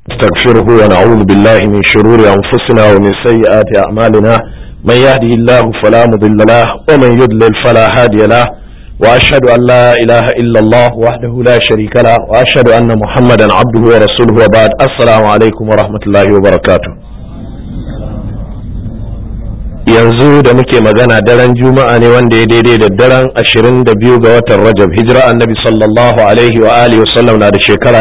نستغفره ونعوذ بالله من شرور أنفسنا ومن سيئات أعمالنا من يهده الله فلا مضل له ومن يضلل فلا هادي له وأشهد أن لا إله إلا الله وحده لا شريك له وأشهد أن محمدا عبده ورسوله وبعد السلام عليكم ورحمة الله وبركاته yanzu da muke magana daren juma'a ne wanda ya daidai da daren 22 ga watan rajab hijira annabi sallallahu alaihi wa alihi wasallam na da shekara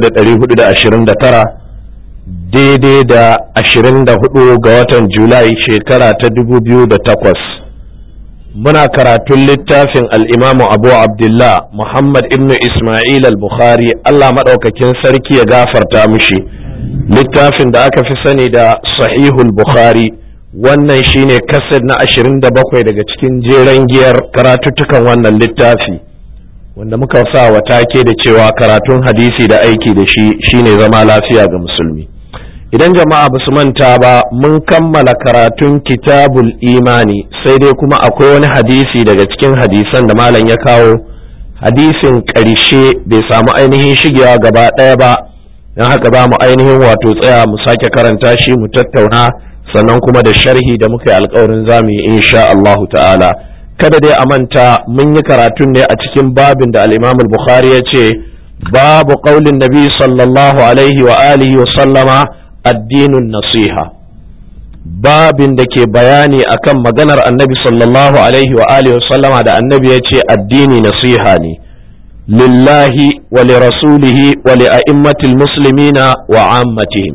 1429 daidai da 24 ga watan julai shekara ta 2008 muna karatun littafin al'imamu abu abdullah muhammad ibnu ismail al-bukhari allah maɗaukakin sarki ya gafarta mishi littafin da aka fi sani da sahihul bukhari wannan shine kasar na ashirin da bakwai daga cikin jeren giyar karatuttukan wannan littafi wanda muka sa wa take da cewa karatun hadisi da aiki da shi shine zama lafiya ga musulmi idan jama'a ba su manta ba mun kammala karatun kitabul imani sai dai kuma akwai wani hadisi daga cikin hadisan da malam ya kawo hadisin ƙarshe bai samu ainihin shigewa gaba ɗaya ba don haka za mu ainihin wato tsaya mu sake karanta shi mu tattauna sannan kuma da sharhi da muka yi alkawarin zamu yi insha Allahu ta'ala kada dai a manta mun yi karatun ne a cikin babin da al-Imam al-Bukhari ya ce babu qaulin nabi sallallahu alaihi wa alihi wa sallama addinun nasiha babin da ke bayani akan maganar annabi sallallahu alaihi wa alihi wa sallama da annabi ya ce addini nasiha ne lillahi wa li rasulihi wa li a'immatil muslimina wa ammatihim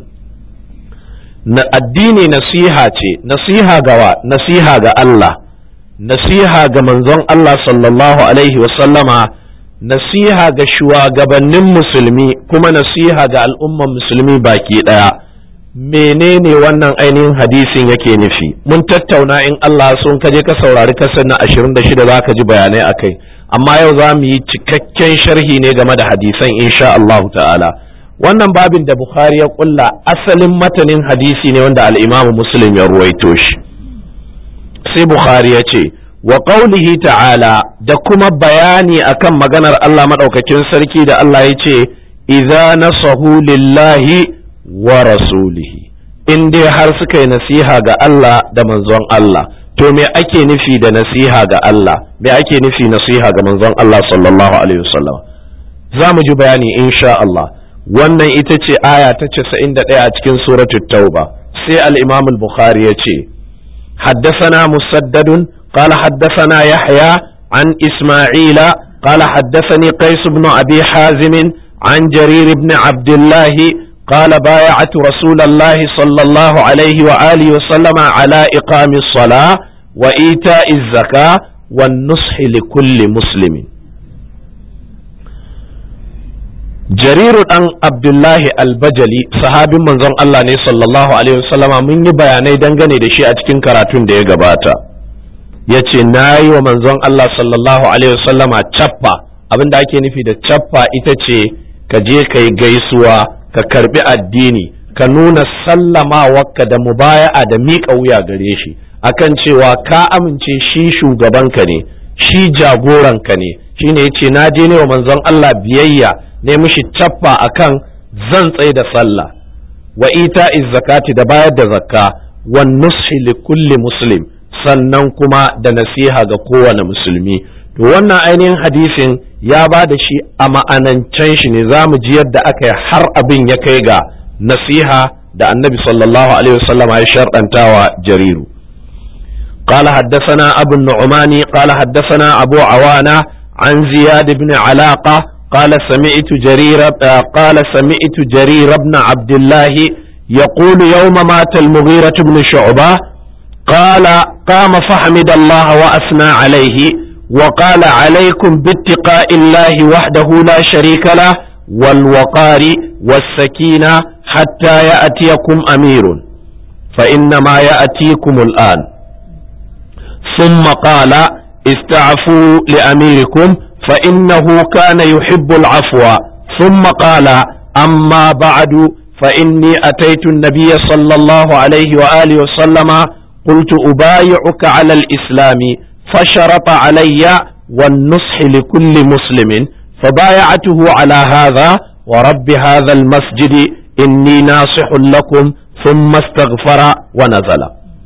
na addini nasiha ce nasiha gawa nasiha ga Allah nasiha ga manzon Allah sallallahu alaihi wasallama nasiha ga shugabannin musulmi kuma nasiha ga al'umman musulmi baki ɗaya menene wannan ainihin hadisin yake nufi mun tattauna in Allah sun kaje ka saurari kasar na 26 za ka ji bayanai akai amma yau za mu yi cikakken sharhi ne game da hadisan insha Allah ta'ala wannan babin da Bukhari ya kulla asalin matanin hadisi ne wanda al'imamu Muslim ya ruwaito shi sai Bukhari ya ce wa qaulihi ta'ala da kuma bayani akan maganar Allah maɗaukakin sarki da Allah ya ce idza nasahu lillahi wa rasulihi in dai har suka yi nasiha ga Allah da manzon Allah to me ake nufi da nasiha ga Allah me ake nufi nasiha ga manzon Allah sallallahu alaihi wasallam za mu ji bayani insha Allah wannan ita ce aya ta casa'in da ɗaya a cikin suratul tauba sai al-imam al-bukhari ya ce haddasana musaddadun qala haddasana yahya an isma'ila qala haddasani qais ibn abi hazim an jarir ibn abdullah قال بايعت رسول الله صلى الله عليه وآله وسلم على إقام الصلاة وإيتاء الزكاة والنصح لكل مسلم jariru dan abdullahi albajali sahabin manzon Allah ne sallallahu alaihi wasallama mun yi bayanai dangane da shi a cikin karatun da ya gabata ya ce na yi wa manzon Allah sallallahu alaihi wasallama cappa abinda ake nufi da cappa ita ce ka je ka yi gaisuwa ka karbi addini ka nuna sallamawarka da mubaya'a da miƙa wuya gare shi akan cewa ka amince shi shugabanka ne shi jagoranka ne shine yace na je ne wa manzon Allah biyayya ne mishi cappa akan zan tsaye da sallah wa ita zakati da bayar da zakka wa nushi li kulli muslim sannan kuma da nasiha ga kowane musulmi to wannan ainihin hadisin ya ba da shi a ma'anancen shi ne za mu ji yadda aka yi har abin ya kai ga nasiha da annabi sallallahu alaihi wasallam ya sharɗantawa jariru قال حدثنا أبو النعمان قال حدثنا أبو عوانة عن زياد بن علاقة قال سمعت جرير قال سمعت جرير بن عبد الله يقول يوم مات المغيرة بن شعبة قال قام فحمد الله وأثنى عليه وقال عليكم باتقاء الله وحده لا شريك له والوقار والسكينة حتى يأتيكم أمير فإنما يأتيكم الآن ثم قال استعفوا لأميركم فإنه كان يحب العفو ثم قال أما بعد فإني أتيت النبي صلى الله عليه وآله وسلم قلت أبايعك على الإسلام فشرط علي والنصح لكل مسلم فبايعته على هذا ورب هذا المسجد inni nasihun lakum thumma astaghfara wa nazala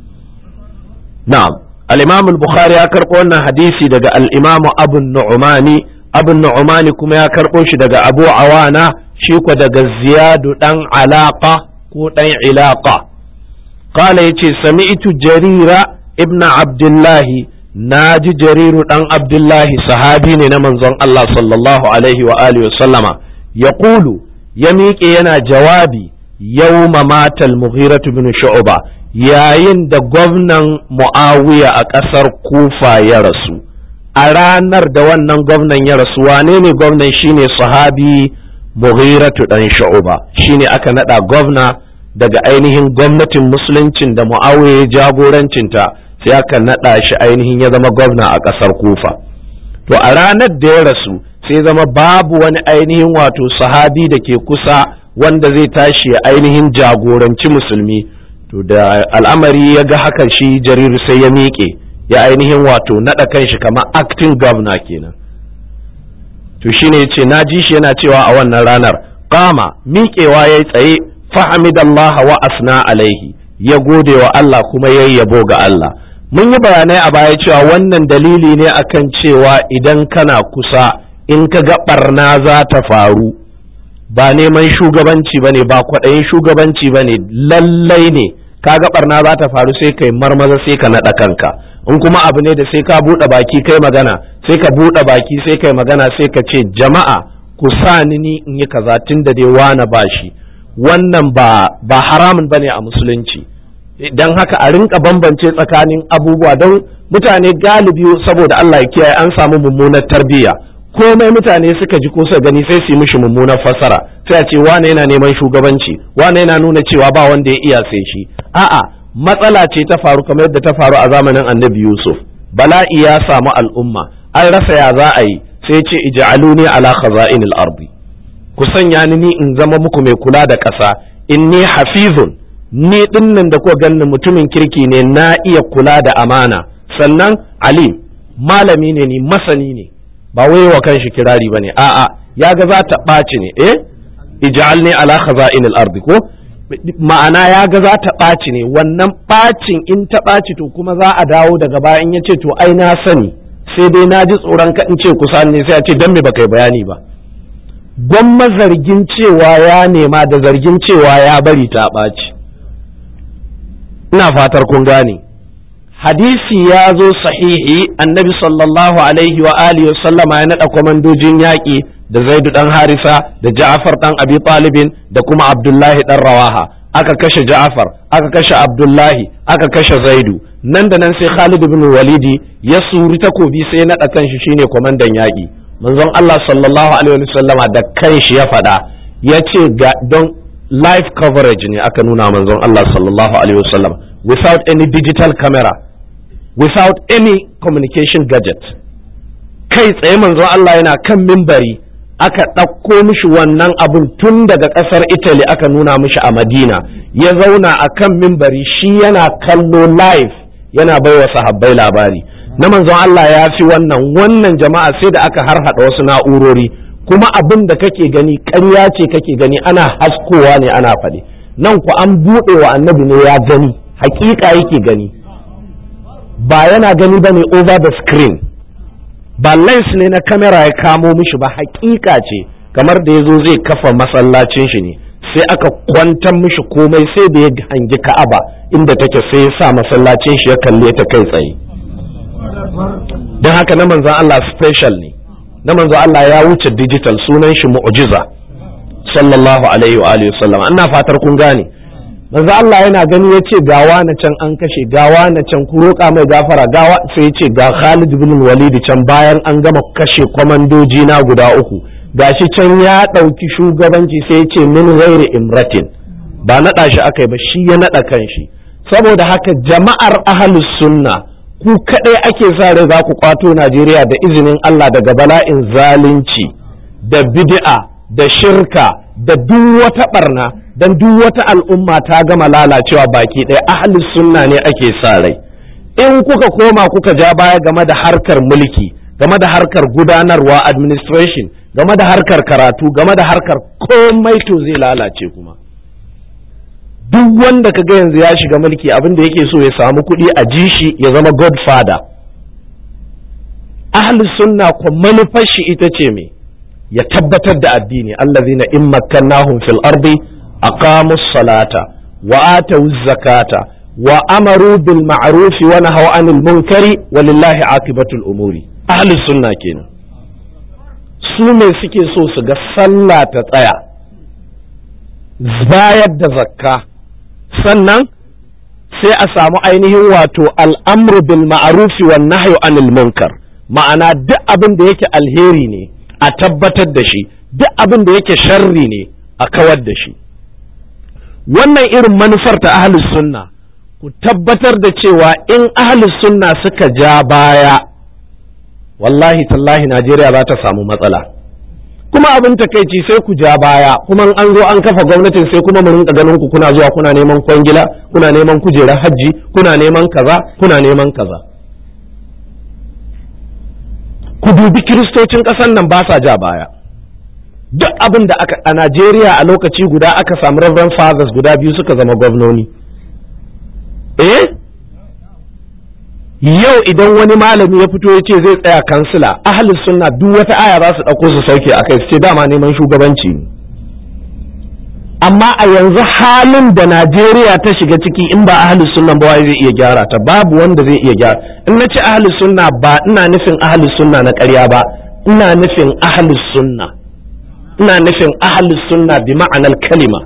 na'am al-imam al-bukhari ya karɓo wannan hadisi daga al-imam abu nu'mani abu nu'mani kuma ya karɓo shi daga abu awana shi ko daga ziyadu dan alaqa ko dan ilaqa qala yace sami'tu jarira ibn abdullahi naji jariru dan abdullahi sahabi ne na manzon Allah sallallahu alaihi wa alihi wa sallama yaqulu ya miƙe yana jawabi yawma matal mughiratu bin shu'ba yayin da gwamnan muawiya a ƙasar kufa ya rasu a ranar da wannan gwamnan ya rasu wane ne gwamnan shine sahabi mughiratu dan shu'ba shine aka nada gwamna daga ainihin gwamnatin musuluncin da muawiya ya jagorancinta sai aka nada shi ainihin ya zama gwamna a ƙasar kufa to a ranar da ya rasu sai zama babu wani ainihin wato sahabi da ke kusa wanda zai tashi ya ainihin jagoranci musulmi to da al'amari ya ga haka shi jariru sai ya miƙe ya ainihin wato naɗa kanshi kamar acting governor kenan to shine yace na ji shi yana cewa a wannan ranar kama miƙewa ya tsaye fahamidallaha wa asna alaihi ya gode wa Allah kuma ya yabo ga Allah mun yi bayanai a baya cewa wannan dalili ne akan cewa idan kana kusa in ka ga barna za ta faru ba neman shugabanci ba ne ba kwaɗayin shugabanci ba ne lallai ne ka ga barna za ta faru sai kai marmaza sai ka naɗa kanka in kuma abu ne da sai ka buɗe baki kai magana sai ka buɗe baki sai kai magana sai ka ce jama'a ku sa ni ni in yi kaza tun da dai wana ba shi wannan ba ba haramun bane a musulunci don haka a rinka bambance tsakanin abubuwa don mutane galibi saboda Allah ya kiyaye an samu mummunar tarbiyya komai mutane suka ji ko suka gani sai su yi mishi mummunar fassara sai a ce wane yana neman shugabanci wane yana nuna cewa ba wanda ya iya sai shi a'a matsala ce ta faru kamar yadda ta faru a zamanin annabi yusuf bala'i ya samu al'umma an rasa ya za a yi sai ce ij'aluni ala khaza'inil ardi ku sanya ni ni in zama muku mai kula da ƙasa inni hafizun ni dinnan da kuka ganni mutumin kirki ne na iya kula da amana sannan alim malami ne ni masani ne ba wai wa kanshi kirari bane a'a ya ga za ta ɓaci ne eh ij'alni ala khaza'inil ardi ko ma'ana ya ga za ta ɓaci ne wannan ɓacin in ta ɓaci to kuma za a dawo daga baya in ya ce to ai na sani sai dai na ji tsoron ka in ce kusa ne sai a ce dan me baka yi bayani ba gwamma zargin cewa ya nema da zargin cewa ya bari ta ɓaci ina fatar kun gane hadisi ya zo sahihi annabi sallallahu alaihi wa alihi sallama ya naɗa kwamandojin yaƙi da zaidu ɗan harisa da ja'afar ɗan abi talibin da kuma abdullahi ɗan rawaha aka kashe ja'afar aka kashe abdullahi aka kashe zaidu nan da nan sai khalid bin walidi ya suri takobi sai ya naɗa kanshi shine kwamandan yaƙi manzon allah sallallahu alaihi wa sallama da kanshi ya faɗa ya ce ga don live coverage ne aka nuna manzon allah sallallahu alaihi wa sallam without any digital camera without any communication gadget kai tsaye manzon Allah yana kan mimbari aka ɗauko mishi wannan abun tun daga ƙasar Italy aka nuna mishi a Madina ya zauna a kan mimbari shi yana kallo live yana baiwa sahabbai labari na manzon Allah ya fi wannan wannan jama'a sai da aka harhaɗa wasu na'urori kuma abin da kake gani ƙarya ce kake gani ana haskowa ne ana faɗi nan ku an buɗe wa annabi ne ya gani hakika yake gani ba yana gani ba ne over the screen ba lens ne na kamera ya kamo mishi ba hakika ce kamar da ya zo zai kafa masallacin shi ne sai aka kwantar mishi komai sai da ya hangi ka'aba inda take sai ya sa masallacin shi ya kalle ta kai tsaye don haka na manzan Allah special ne na manzan Allah ya wuce digital sunan shi mu'jiza sallallahu alaihi wa alihi wasallam ina fatar kun gane manzo Allah yana gani ya ce gawa na can an kashe gawa na can ku roƙa mai gafara gawa sai ya ce ga Khalid bin Walid can bayan an gama kashe kwamandoji na guda uku gashi can ya ɗauki shugabanci sai ya ce min ghairi imratin ba naɗa shi aka yi ba shi ya naɗa kanshi saboda haka jama'ar ahlus sunna ku kaɗai ake sa rai za ku kwato Najeriya da izinin Allah daga bala'in zalunci da bid'a da shirka da duk wata barna dan duk wata al'umma ta gama lalacewa baki ɗaya ahli sunna ne ake sa rai in kuka koma kuka ja baya game da harkar mulki game da harkar gudanarwa administration game da harkar karatu game da harkar komai to zai lalace kuma duk wanda ka ga yanzu ya shiga mulki abin da yake so ya samu kuɗi a ji shi ya zama godfather ahli sunna ko manufar shi ita ce me ya tabbatar da addini allazina in makkannahum fil ardi aqamus salata wa atawuz zakata wa amaru bil ma'ruf wa nahaw anil munkari walillahi aqibatul umuri ahli sunna kenan su me suke so su ga sallah ta tsaya bayar da zakka sannan sai a samu ainihin wato al'amru bil ma'rufi wan nahyu anil munkar ma'ana duk abin da yake alheri ne a tabbatar da shi duk abin da yake sharri ne a kawar da shi wannan irin manufar ta ahlus sunna ku tabbatar da cewa in ahlus sunna suka ja baya wallahi tallahi Najeriya za ta samu matsala kuma abin takaici sai ku ja baya kuma an zo an kafa gwamnatin sai kuma mu rinka ganin ku kuna zuwa kuna neman kwangila kuna neman kujerar hajji kuna neman kaza kuna neman kaza ku dubi kiristocin ƙasar nan ba sa ja baya duk abin da aka a Najeriya a lokaci guda aka samu Reverend Fathers guda biyu suka zama gwamnoni eh yau idan wani malami ya fito ya ce zai tsaya kansila ahalin sunna duk wata aya za su ɗauko su sauke a kai su ce dama neman shugabanci ne amma a yanzu halin da Najeriya ta shiga ciki in ba ahalin sunna ba zai iya gyara ta babu wanda zai iya gyara in na ce ahalin sunna ba ina nufin ahalin sunna na ƙarya ba ina nufin ahalin sunna ina nufin ahalin sunna bi ma'anar kalima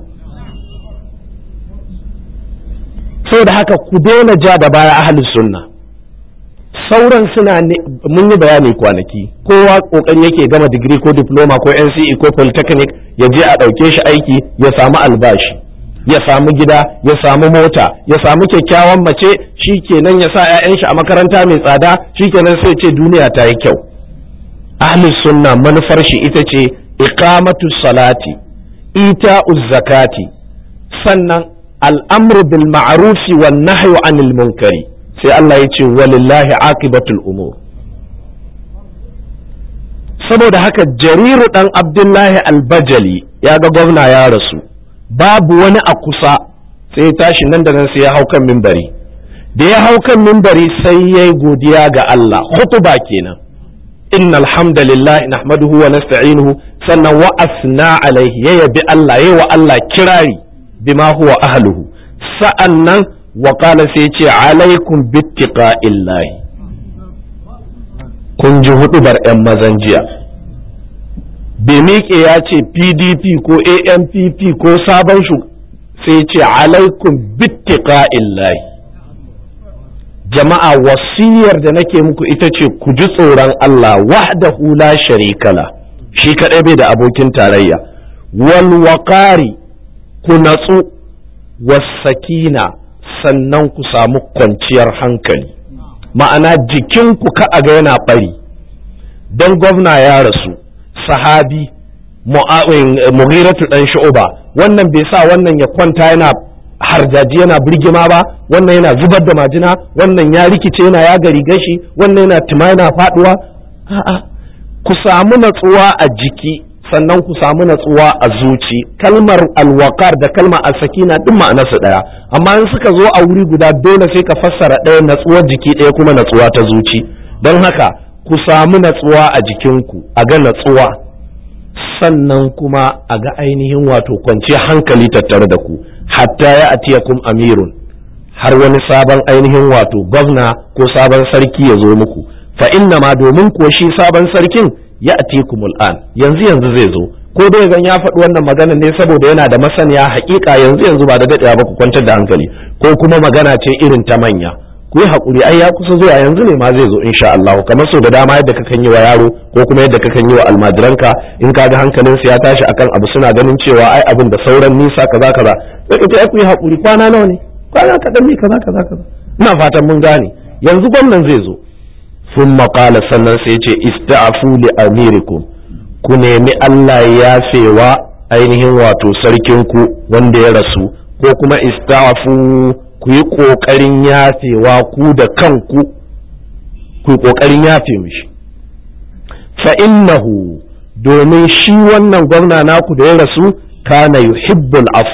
saboda haka ku daina ja da baya ahalin sunna sauran suna mun yi bayani kwanaki kowa kokari yake gama digiri ko diploma ko NCE ko polytechnic ya je a ɗauke shi aiki ya samu albashi ya samu gida ya samu mota ya samu kyakkyawan mace shi kenan ya sa 'ya'yan shi a makaranta mai tsada shi kenan sai ce duniya ta yi kyau ahlus sunna manufar shi ita ce iqamatu salati ita'uz zakati sannan al'amru bil ma'rufi wan nahyu anil munkari sai Allah ya ce walillahi aqibatul umur saboda haka jariru dan abdullahi albajali ya ga gwamna ya rasu babu wani a kusa sai ya tashi nan da nan sai ya hau kan mimbari da ya hau kan mimbari sai ya yi godiya ga Allah hutuba kenan inna alhamdulillah nahmaduhu wa nasta'inuhu sannan wa asna alaihi ya yabi Allah yayi wa Allah kirari bima huwa ahluhu sa'annan wa qala sai ce alaikum bittiqa'illahi kun ji hudubar yan mazan jiya bai miƙe ya ce pdp ko ampp ko sabon shu sai ce alaikum bittiqa'illahi jama'a wasiyar da nake muku ita ce ku ji tsoron Allah wahdahu la sharikala shi kaɗai bai da abokin tarayya wal waqari ku natsu wasakina sannan ku samu kwanciyar hankali ma'ana jikinku ka a ga yana ɓari don gwamna ya rasu sahabi mughiratu dan shu'uba wannan bai sa wannan ya kwanta yana harjaji yana birgima ba wannan yana zubar da majina wannan ya rikice yana ya gari gashi wannan yana tuma yana faduwa a'a ku samu natsuwa a jiki sannan ku samu natsuwa a zuci kalmar alwakar da kalmar asakina duk ma'anarsu ɗaya amma in suka zo a wuri guda dole sai ka fassara ɗaya natsuwar jiki ɗaya kuma natsuwa ta zuci don haka ku samu natsuwa a jikinku a ga natsuwa sannan kuma a ga ainihin wato kwanciyar hankali tattare da ku hatta ya atiyakum amirun har wani sabon ainihin wato gwamna ko sabon sarki ya zo muku fa inna ma domin ko shi sabon sarkin ya atikumul an yanzu yanzu zai zo ko dai zan ya faɗi wannan magana ne saboda yana da masaniya haƙiƙa yanzu yanzu ba da daɗewa ba ku kwantar da hankali ko kuma magana ce irin ta manya ku yi haƙuri ai ya kusa zuwa yanzu ne ma zai zo insha Allah kamar so da dama yadda kakan yi wa yaro ko kuma yadda kakan yi wa almajiranka in ka ga hankalinsu ya tashi akan abu suna ganin cewa ai abin da sauran nisa kaza kaza sai ka ce ai ku yi haƙuri kwana nawa ne kwana kaɗan ne kaza kaza kaza ina fatan mun gane yanzu gwamnan zai zo sun maƙala sannan sai ce ista'afu li amirikum ku nemi Allah ya yafewa ainihin wato sarkinku wanda ya rasu ko kuma ista'afu ku yi ƙoƙarin yafewa ku da kanku ku yi ƙoƙarin yafe mishi fa innahu domin shi wannan gwamna naku da ya rasu kana yuhibbul afwa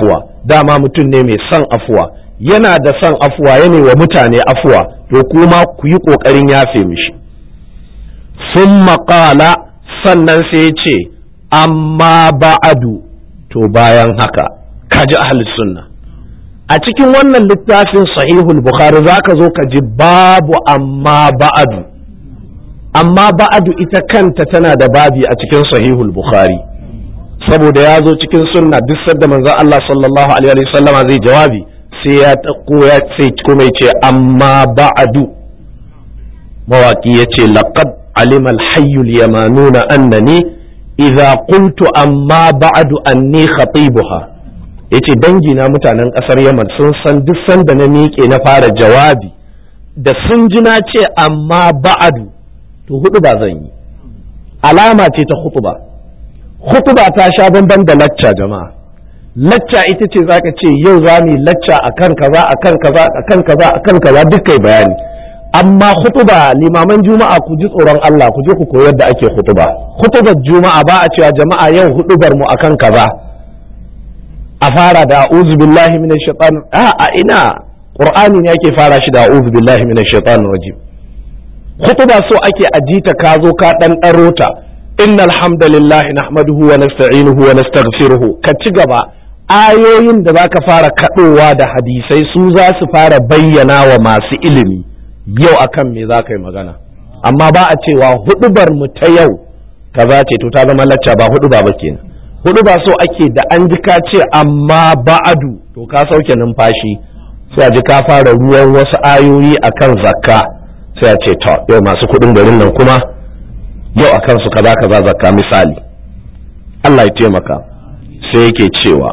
dama mutum ne mai son afuwa yana da son afuwa yana wa mutane afuwa to kuma ku yi ƙoƙarin yafe mishi sun maƙala sannan sai ya ce amma ba'adu to bayan haka kaji ahlus sunna a cikin wannan littafin sahihul bukhari za ka zo ka ji babu amma ba'adu amma ba'adu ita kanta tana da babi a cikin sahihul bukhari saboda ya zo cikin sunna duk sadda manzon Allah sallallahu alaihi wasallama zai jawabi sai ya tako ya sai kuma ya ce amma ba'adu mawaki ya ce laqad alima al-hayy al-yamanuna annani idza qultu amma ba'adu anni khatibuha yace dangi na mutanen kasar Yaman sun san duk sanda na miƙe na fara jawabi da sun ji na ce amma ba'adu to hudu ba zan yi alama ce ta hutuba hutuba ta sha bamban da lacca jama'a lacca ita ce zaka ce yau za mu yi lacca akan kaza akan kaza akan kaza akan kaza duk kai bayani amma hutuba limaman juma'a ku ji tsoron Allah ku je ku koyar da ake hutuba hutubar juma'a ba a cewa jama'a yau hudubar mu akan kaza a fara da a'udhu billahi minash shaitan a a ina qur'ani ne yake fara shi da a'udhu billahi minash shaitanir rajim hutuba so ake ajita ka zo ka dan daro ta innal hamdalillahi nahmaduhu wa nasta'inuhu wa nastaghfiruhu ka ci gaba ayoyin da zaka fara kadowa da hadisai su za su fara bayyana wa masu ilimi yau akan me za ka yi magana amma ba a cewa hudubar mu ta yau kaza ce to ta zama lacca ba huduba ba kenan huduba so ake da an ji ka ce amma ba'adu to ka sauke numfashi sai a ji ka fara ruwan wasu ayoyi akan zakka sai a ce to yau masu kudin garin nan kuma yau akan su kaza kaza zakka misali Allah ya taimaka sai yake cewa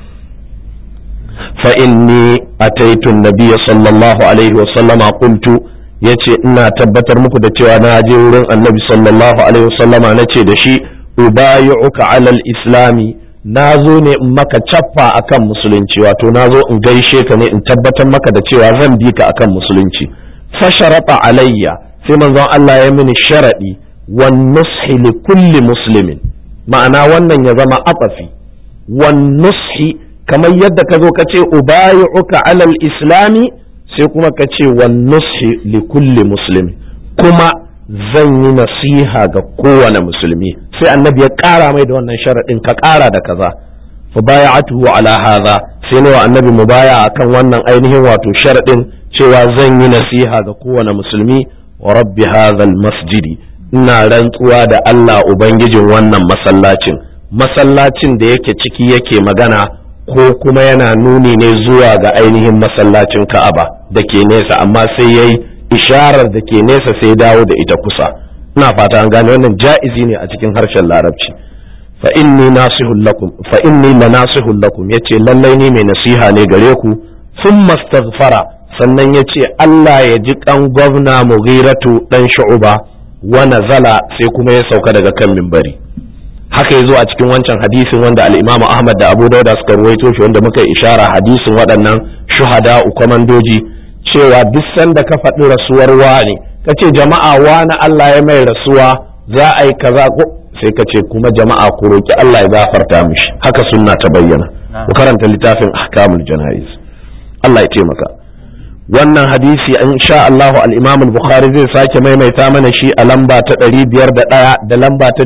fa inni ataitu nabiyya sallallahu alaihi wa sallama qultu yace ina tabbatar muku da cewa na je wurin annabi sallallahu alaihi wa sallama nace da shi ubayi'uka alal islami na zo ne in maka cappa akan musulunci wato na zo in gaishe ka ne in tabbatar maka da cewa zan bi ka akan musulunci fasharata alayya sai manzon Allah ya mini sharadi wan nushi li kulli muslimin ma'ana wannan ya zama afafi wan nushi kamar yadda ka zo ka ce ubayi'uka alal islami sai kuma ka ce wan nushi li kulli muslimin kuma zan yi nasiha ga kowane musulmi sai annabi ya ƙara mai da wannan sharaɗin ka ƙara da kaza fa baya'atuhu ala hadha sai nawa annabi mu baya akan wannan ainihin wato sharaɗin cewa zan yi nasiha ga kowane musulmi wa rabbi hadhal masjidi ina rantsuwa da Allah ubangijin wannan masallacin masallacin da yake ciki yake magana ko kuma yana nuni ne zuwa ga ainihin masallacin Ka'aba da ke nesa amma sai yayi isharar da ke nesa sai dawo da ita kusa ina fata an gane wannan ja'izi ne a cikin harshen larabci fa inni nasihul lakum fa inni la nasihul lakum yace lallai ni mai nasiha ne gare ku thumma astaghfara sannan yace Allah ya ji kan gwamna Mughiratu dan Shu'ba wa nazala sai kuma ya sauka daga kan minbari haka yazo a cikin wancan hadisin wanda al-Imam Ahmad da Abu Dawud suka ruwaito shi wanda muka ishara hadisin waɗannan shuhada kwamandoji cewa duk sanda ka faɗi rasuwar wani ka ce jama'a wani Allah ya mai rasuwa za a yi kaza ko sai ka ce kuma jama'a ku roki Allah ya gafarta mishi haka sunna ta bayyana ku karanta littafin ahkamul jana'iz Allah ya taimaka wannan hadisi in sha Allah al-Imam al-Bukhari zai sake maimaita mana shi a lamba ta 501 da lamba ta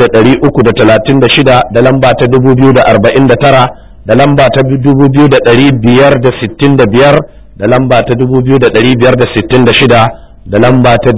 1336 da lamba ta 2049 da lamba ta 2565 da lamba ta 2566 da lamba ta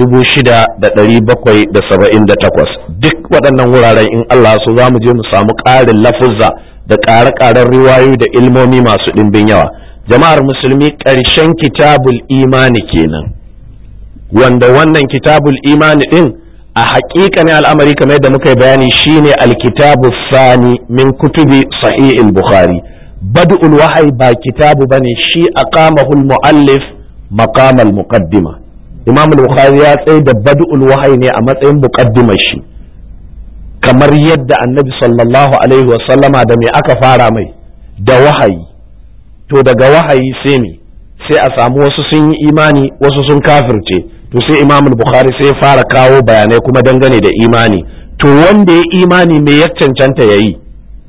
6778 duk waɗannan wuraren in Allah so za mu je mu samu ƙarin lafuzza da ƙare-ƙaren riwayoyi da ilmomi masu ɗimbin yawa jama'ar musulmi ƙarshen kitabul imani kenan wanda wannan kitabul imani ɗin a haƙiƙa ne al'amari kamar yadda muka yi bayani shine alkitabu sani min kutubi sahih bukhari bad'ul wahayi ba kitabu bane shi aqamahu muallif maqam al-muqaddima imam al-bukhari ya tsaye da bad'ul wahayi ne a matsayin muqaddimar shi kamar yadda annabi sallallahu alaihi wa sallama da me aka fara mai da wahayi to daga wahayi sai me sai a samu wasu sun yi imani wasu sun kafirce to sai imam al-bukhari sai ya fara kawo bayanai kuma dangane da imani to wanda ya imani me ya cancanta yayi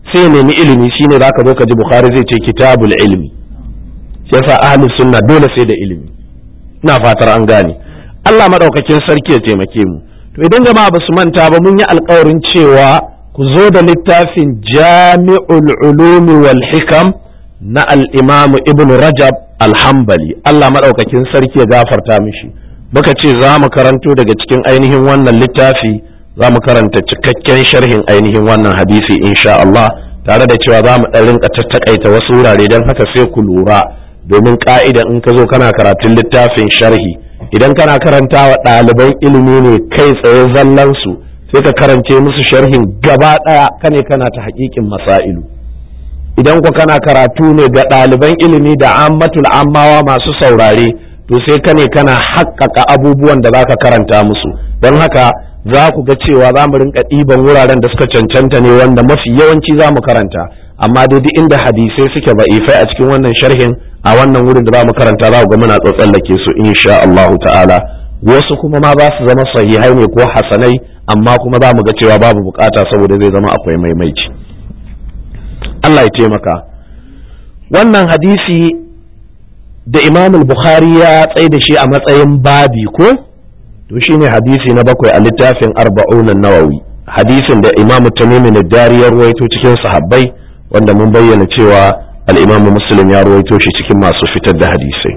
sai nemi ilimi shine zaka zo ka ji bukhari zai ce kitabul ilmi shi yasa ahli sunna dole sai da ilimi ina fatar an gane Allah madaukakin sarki ya taimake mu to idan jama'a ba su manta ba mun yi alkawarin cewa ku zo da littafin jami'ul ulumi wal hikam na al-imam ibn rajab al-hanbali Allah madaukakin sarki ya gafarta mishi muka ce za mu karanto daga cikin ainihin wannan littafi za mu karanta cikakken sharhin ainihin wannan hadisi insha Allah tare da cewa za mu ɗan rinka tattakaita wasu wurare don haka sai ku lura domin ka'ida in ka zo kana karatun littafin sharhi idan kana karanta wa ɗaliban ilimi ne kai tsaye zallansu sai ka karance musu sharhin gaba ɗaya kane kana ta haƙiƙin masailu idan ku kana karatu ne ga ɗaliban ilimi da ammatul ammawa masu saurare to sai ka ne kana haƙƙaƙa abubuwan da za ka karanta musu don haka za ku ga cewa za mu rinka ɗiban wuraren da suka cancanta ne wanda mafi yawanci za mu karanta amma dai duk inda hadisai suke ba'ifai a cikin wannan sharhin a wannan wurin da za mu karanta za ku ga muna tsatsallake su insha Allahu ta'ala wasu kuma ma za su zama sahihai ne ko hasanai amma kuma za mu ga cewa babu bukata saboda zai zama akwai maimaici Allah ya taimaka wannan hadisi da Imam Bukhari ya tsaye da shi a matsayin babi ko to shine hadisi na bakwai a littafin arba'un nawawi hadisin da Imam Tamim ad-Dari ya ruwaito cikin sahabbai wanda mun bayyana cewa al-Imam Muslim ya ruwaito shi cikin masu fitar da hadisai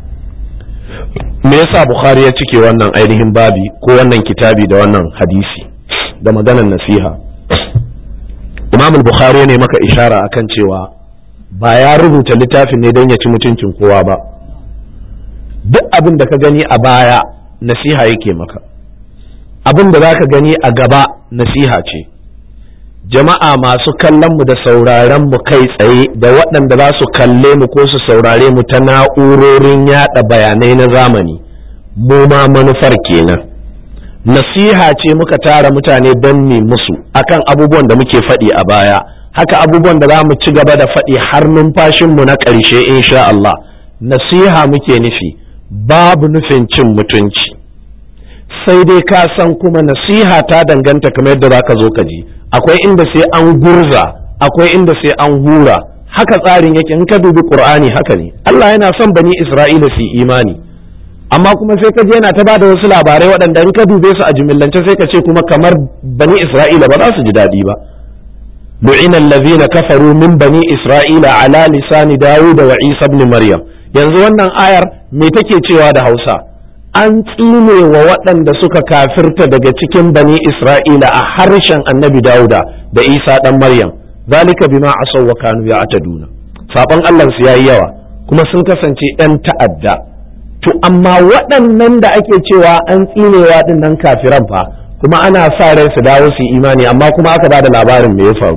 me yasa Bukhari ya cike wannan ainihin babi ko wannan kitabi da wannan hadisi da maganar nasiha Imam Bukhari ne maka ishara akan cewa ba ya rubuta littafin ne don ya ci mutuncin kowa ba duk abin da ka gani a baya nasiha yake maka abin da za ka gani a gaba nasiha ce jama'a masu kallon mu da sauraren mu kai tsaye da waɗanda za su kalle mu ko su saurare mu ta na'urorin yada bayanai na zamani mu ma manufar kenan nasiha ce muka tara mutane don ne musu akan abubuwan da muke faɗi a baya haka abubuwan da za mu ci gaba da faɗi har numfashinmu na ƙarshe insha Allah nasiha muke nufi babu nufin cin mutunci sai dai ka san kuma nasiha ta danganta kamar yadda za ka zo ka ji akwai inda sai an gurza akwai inda sai an hura haka tsarin yake in ka dubi qur'ani haka ne Allah yana son bani Isra'ila su imani amma kuma sai ka je yana ta bada wasu labarai waɗanda in ka dube su a jimillance sai ka ce kuma kamar bani Isra'ila ba za su ji daɗi ba لعن الذين كفروا من بني إسرائيل على لسان داود وعيسى بن مريم yanzu wannan ayar me take cewa da Hausa an tsine wa waɗanda suka kafirta daga cikin bani Isra'ila a harshen annabi Dawuda da Isa ɗan Maryam zalika bima asaw wa kanu ya'taduna saban Allah su yayi yawa kuma sun kasance ɗan ta'adda to amma waɗannan da ake cewa an tsinewa ɗin nan kafiran fa kuma ana sa rai su dawo su imani amma kuma aka ba da labarin me ya faru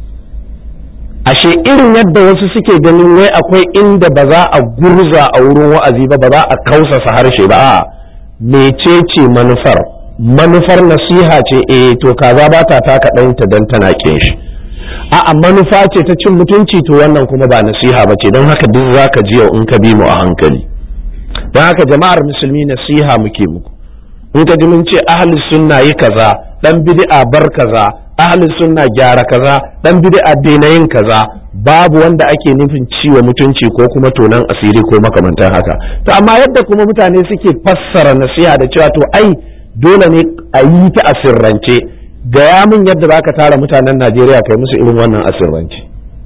ashe irin yadda wasu suke ganin wai akwai inda ba za a gurza a wurin wa'azi ba ba za a kausasa harshe ba a mecece manufar manufar nasiha ce eh to kaza ba ta taka ɗanta don tana kin shi a'a manufa ce ta cin mutunci to wannan kuma ba nasiha ba ce don haka duk za ka ji yau in ka bi mu a hankali don haka jama'ar musulmi nasiha muke muku in ka ji mun ce ahlus sunna yi kaza dan bid'a bar kaza ahlus sunna gyara kaza dan bid'a daina yin kaza babu wanda ake nufin ciwo mutunci ko kuma tonan asiri ko makamantan haka to amma yadda kuma mutane suke fassara nasiha da cewa to ai dole ne a yi ta asirrance gaya min yadda zaka tara mutanen Najeriya kai musu irin wannan asirrance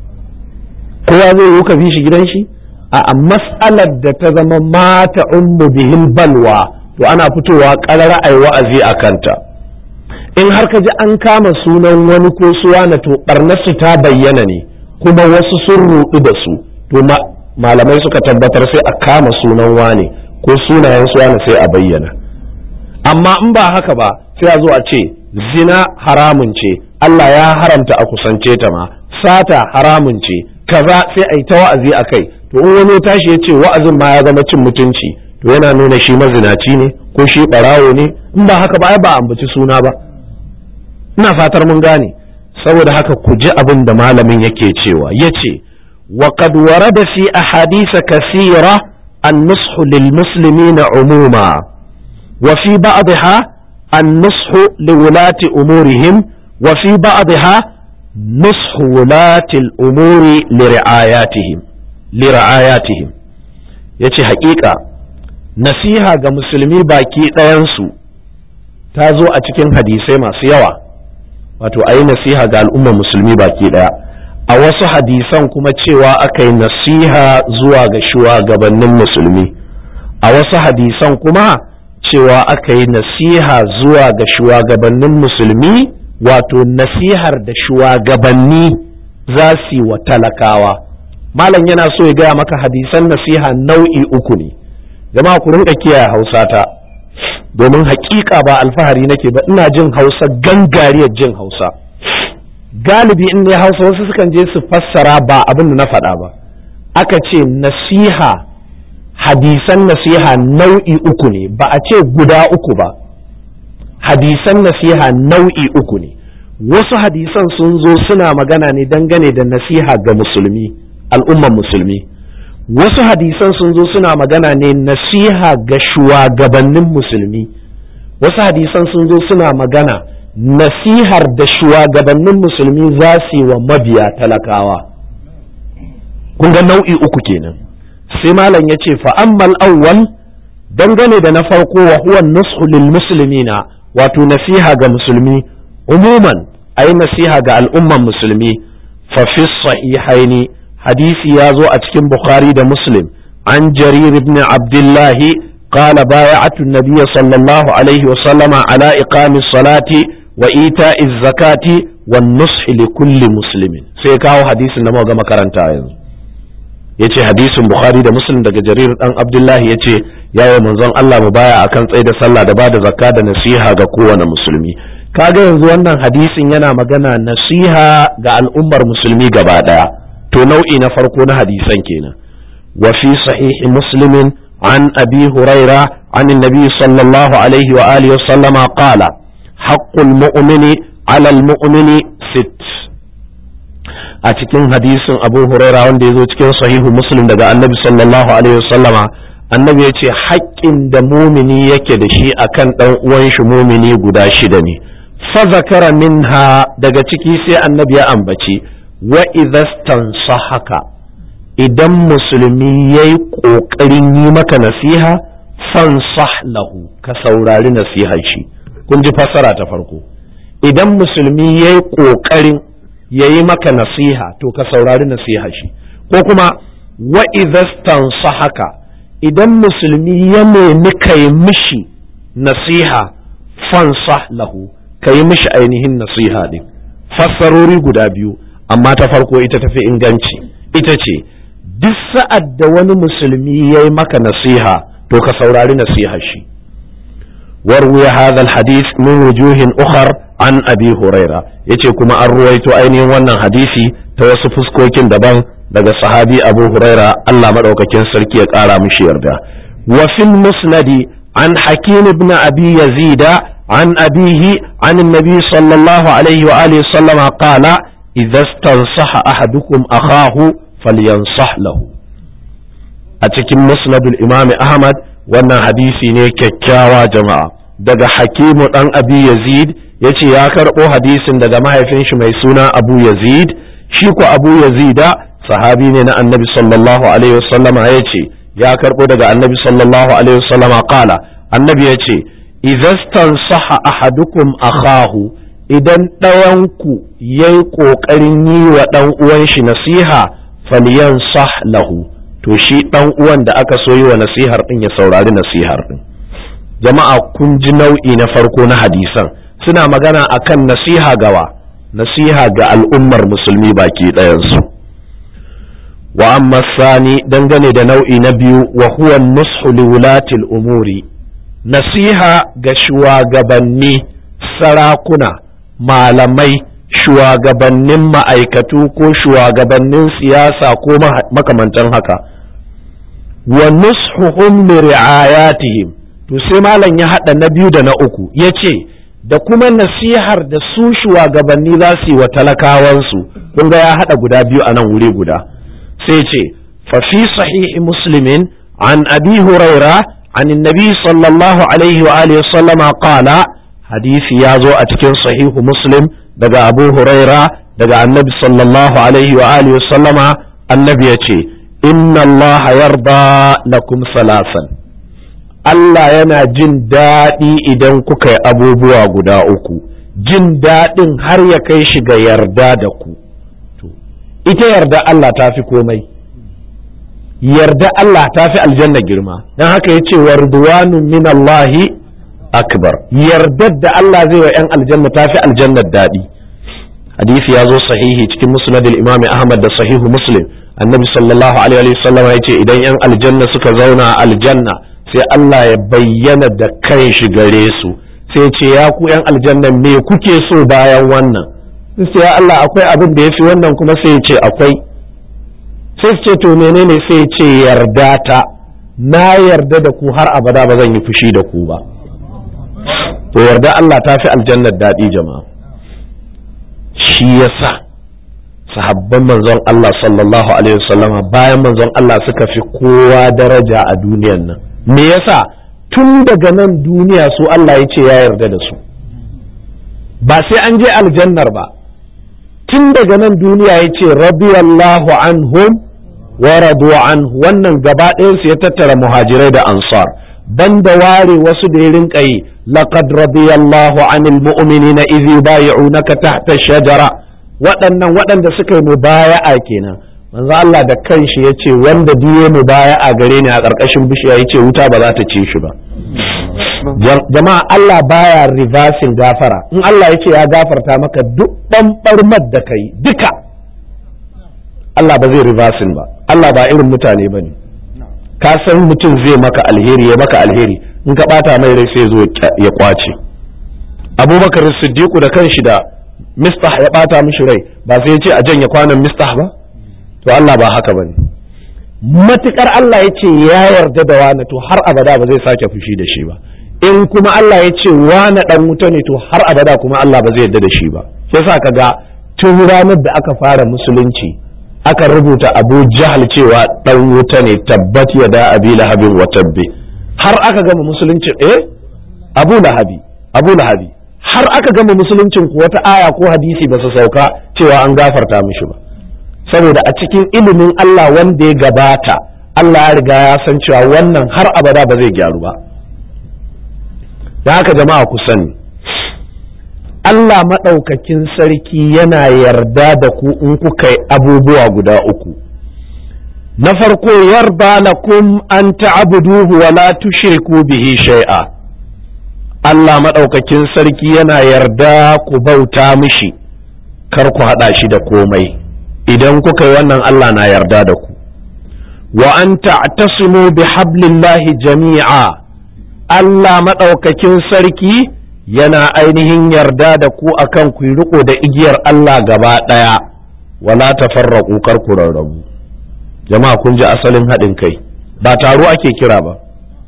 kowa zai yi ka bi shi gidan shi a mas'alar da ta zama mata ummu bihil balwa to ana fitowa ƙarar ai wa'azi a kanta in har ka ji an kama sunan wani ko suwa na to ɓarnarsu ta bayyana ne kuma wasu sun ruɗu da su to malamai suka tabbatar sai a kama sunan wane ko sunayen suwa sai a bayyana amma in ba haka ba sai a zo a ce zina haramun ce Allah ya haramta a kusance ta ma sata haramun ce kaza sai a yi ta wa'azi a kai to in wani tashi ya ce wa'azin ma ya zama cin mutunci to yana nuna shi mazinaci ne ko shi ɓarawo ne in ba haka ba ai ba ambaci suna ba ina fatar mun gane saboda haka ku ji abin da malamin yake cewa yace wa qad warada fi ahadith kathira an-nusх lil muslimina umuma wa fi ba'dha an-nusх li wulati umurihim wa fi ba'dha nushu wulatil umuri lir'ayatihim lir'ayatihim yace haƙiƙa nasiha ga musulmi baki ɗayansu ta zo a cikin hadisai masu yawa wato a yi nasiha ga al'ummar musulmi baki ɗaya a wasu hadisan kuma cewa aka yi nasiha zuwa ga shugabannin musulmi a wasu hadisan kuma cewa aka yi nasiha zuwa ga shugabannin musulmi wato nasihar da shugabanni za su yi wa talakawa malam yana so ya gaya maka hadisan nasiha nau'i uku ne jama'a ku rinka kiyaye hausa ta domin hakika ba alfahari nake ba ina jin hausa gangariyar jin hausa galibi in ne hausa wasu sukan je su fassara ba abin da na faɗa ba aka ce nasiha hadisan nasiha nau'i uku ne ba a ce guda uku ba hadisan nasiha nau'i uku ne wasu hadisan sun zo suna magana ne dangane da nasiha ga musulmi al'umman musulmi wasu hadisan sun zo suna magana ne nasiha ga shugabannin musulmi wasu hadisan sun zo suna magana nasihar da shugabannin musulmi za su yi wa mabiya talakawa kun ga nau'i uku kenan sai malam ya ce fa'ammal awwal dangane da na farko wa huwa nushu lil muslimina wato nasiha ga musulmi umuman ayi nasiha ga al'umman musulmi fa fi sahihaini hadisi ya zo a cikin bukhari da muslim an jarir ibn abdullahi قال بايعت النبي صلى الله عليه وسلم على إقام الصلاة وإيتاء الزكاة والنصح لكل مسلم سيكاو حديث نمو كما كرنتا yanzu yace hadisin bukhari da muslim daga jarir dan abdullahi yace yawo manzon Allah mu baya akan tsaye da sallah da bada zakka da nasiha ga kowane musulmi kaga yanzu wannan hadisin yana magana nasiha ga al'ummar musulmi gaba daya to nau'i na farko na hadisan kenan wa fi sahihi muslimin an abi huraira an annabi sallallahu alaihi wa alihi wa sallama qala haqqul mu'mini 'ala al-mu'mini sitt a cikin hadisin abu huraira wanda ya zo cikin sahihu muslim daga annabi sallallahu alaihi wasallama annabi ya ce haƙƙin da mumini yake da shi akan ɗan uwan shi mumini guda shida ne fa zakara minha daga ciki sai annabi ya ambaci wa haka idan musulmi ya yi ƙoƙarin yi maka nasiha fansah lahu ka saurari nasihar shi kun ji fassara ta farko idan musulmi ya yi ƙoƙarin ya yi maka nasiha to ka saurari nasiha shi ko kuma wa haka idan musulmi ya nemi ka yi mishi nasiha fansah lahu ka yi mishi ainihin nasiha din fassarori guda biyu amma ta farko ita tafi inganci ita ce duk sa'ad da wani musulmi ya yi maka nasiha to ka saurari nasiha shi warwaya hadha hadis min wujuhin ukhar an abi huraira yace kuma an ruwaito ainihin wannan hadisi ta wasu fuskokin daban daga sahabi abu huraira Allah madaukakin sarki ya kara mishi yarda wa fil musnadi an hakim ibn abi yazida an abihi an annabi sallallahu alaihi wa alihi sallama qala idza stansaha ahadukum akahu falyansah lahu a cikin musnadul imam ahmad wannan hadisi ne kyakkyawa jama'a daga hakimu dan abi yazid yace ya karɓo hadisin daga mahaifin shi mai suna abu yazid shi ko abu yazida sahabi ne na annabi sallallahu alaihi wasallama ya ce ya karɓo daga annabi sallallahu alaihi wasallama kala annabi ya ce idastan saha ahadukum akhahu idan ɗayanku ya yi ƙoƙarin yi wa ɗan uwan shi nasiha falyan sah lahu to shi ɗan uwan da aka so yi wa nasihar ɗin ya saurari nasihar ɗin jama'a kun ji nau'i na farko na hadisan suna magana akan nasiha gawa nasiha ga al'ummar musulmi baki ɗayansu wa amma sani dangane da nau'i na biyu wa huwa nushu liwulatil umuri nasiha ga shugabanni sarakuna malamai shugabannin ma'aikatu ko shugabannin siyasa ko makamantan haka wa nushuhum li ri'ayatihim to sai malam ya hada na biyu da na uku yace da kuma nasihar da su shugabanni za su yi wa talakawansu kun ga ya hada guda biyu a nan wuri guda sai ce fa fi sahihi muslimin an abi huraira an annabi sallallahu alaihi wa alihi sallama qala hadisi ya zo a cikin sahihu muslim daga abu huraira daga annabi sallallahu alaihi wa alihi sallama annabi ya ce inna Allah yarda lakum salasan Allah yana jin daɗi idan kuka yi abubuwa guda uku jin daɗin har ya kai shi ga yarda da ku ita yarda Allah ta fi komai yarda Allah ta fi aljanna girma don haka ya ce warduwanun min Allahi akbar yardar da Allah zai wa 'yan aljanna ta fi aljannar daɗi hadisi ya zo sahihi cikin musnad imami ahmad da sahihu muslim annabi sallallahu alaihi wasallam ya ce idan 'yan aljanna suka zauna a aljanna sai Allah ya bayyana da kan shi gare su sai ce ya ku 'yan aljanna me kuke so bayan wannan sai ya Allah akwai abin da ya fi wannan kuma sai ya ce akwai sai su ce to menene sai ya ce yarda ta na yarda da ku har abada ba zan yi fushi da ku ba to yarda Allah ta fi aljannar daɗi jama'a shi yasa sahabban manzon Allah sallallahu alaihi wasallama bayan manzon Allah suka fi kowa daraja a duniyan nan me yasa tun daga nan duniya su Allah ya ce ya yarda da su ba sai an je aljannar ba tun daga nan duniya ya ce radiyallahu anhum wa radu anhu wannan gaba ɗayansu ya tattara muhajirai da ansar banda ware wasu da ya rinka yi laqad radiyallahu anil mu'minina idh yubay'unaka tahta shajara waɗannan waɗanda suka yi mubaya'a kenan manzo Allah da kanshi yace wanda biye mubaya'a gare ni a ƙarƙashin bishiya yace wuta ba za ta ci shi ba jama'a Allah baya reversing gafara in Allah yace ya gafarta maka duk ɓanɓarmar da kai duka Allah ba zai reversing ba Allah ba irin mutane bane ka san mutum zai maka alheri ya maka alheri in ka bata mai rai sai zo ya kwace abubakar siddiqu da kanshi da mistah ya bata mishi rai ba sai ya ce a janye kwanan mistah ba to Allah ba haka bane matukar Allah ya ce ya yarda da wani to har abada ba zai sake fushi da shi ba in kuma Allah ya ce wani dan wuta ne to har abada kuma Allah ba zai yarda da shi ba yasa kaga tun ranar da aka fara musulunci aka rubuta abu jahal cewa dan wuta ne tabbat ya da abi lahabin wa tabbi har aka gama musulunci eh abu lahabi abu lahabi har aka gama musuluncin ku wata aya ko hadisi ba su sauka cewa an gafarta mishi ba saboda a cikin ilimin Allah wanda ya gabata Allah ya riga ya san cewa wannan har abada ba zai gyaru ba da haka jama'a ku sani Allah maɗaukakin sarki yana yarda da ku in kuka yi abubuwa guda uku. Na farko yarda lakum an ta'buduhu wa la tushriku bihi shay'a. Allah maɗaukakin sarki yana yarda ku bauta mishi, kar ku haɗa shi da komai. Idan kuka yi wannan Allah na yarda da ku. Wa an ta'tasimu bi hablillahi jami'a. Allah maɗaukakin sarki yana ainihin yarda da ku akan ku riko da igiyar Allah gaba ɗaya wala tafarraqu kar ku rarrabu jama'a kun ji asalin haɗin kai ba taro ake kira ba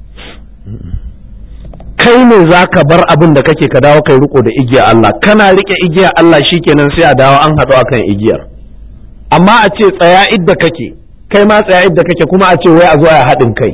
kai ne za ka bar abin da kake ka dawo kai riko da igiyar Allah kana rike igiyar Allah shikenan sai a dawo an haɗu akan igiyar amma a ce tsaya idda kake kai ma tsaya idda kake kuma a ce wai a zo a haɗin kai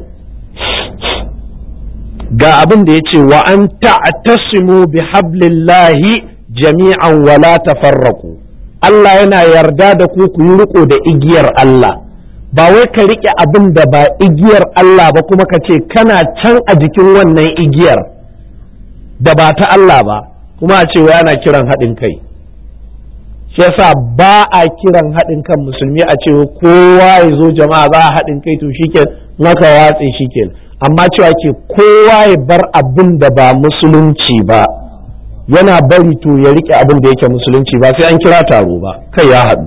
ga abin da ya ce wa an ta'tasimu bi hablillahi jami'an wala tafarraku Allah yana yarda da ku ku yi riko da igiyar Allah ba wai ka rike abin da ba igiyar Allah ba kuma ka ce kana can a jikin wannan igiyar da ba ta Allah ba kuma a ce wai ana kiran haɗin kai shi yasa ba a kiran haɗin kan musulmi a ce kowa ya zo jama'a za a haɗin kai to shike maka watse shike amma cewa ke kowa ya bar abin da ba musulunci ba yana bari to ya rike abin da yake musulunci ba sai an kira taro ba kai ya haɗu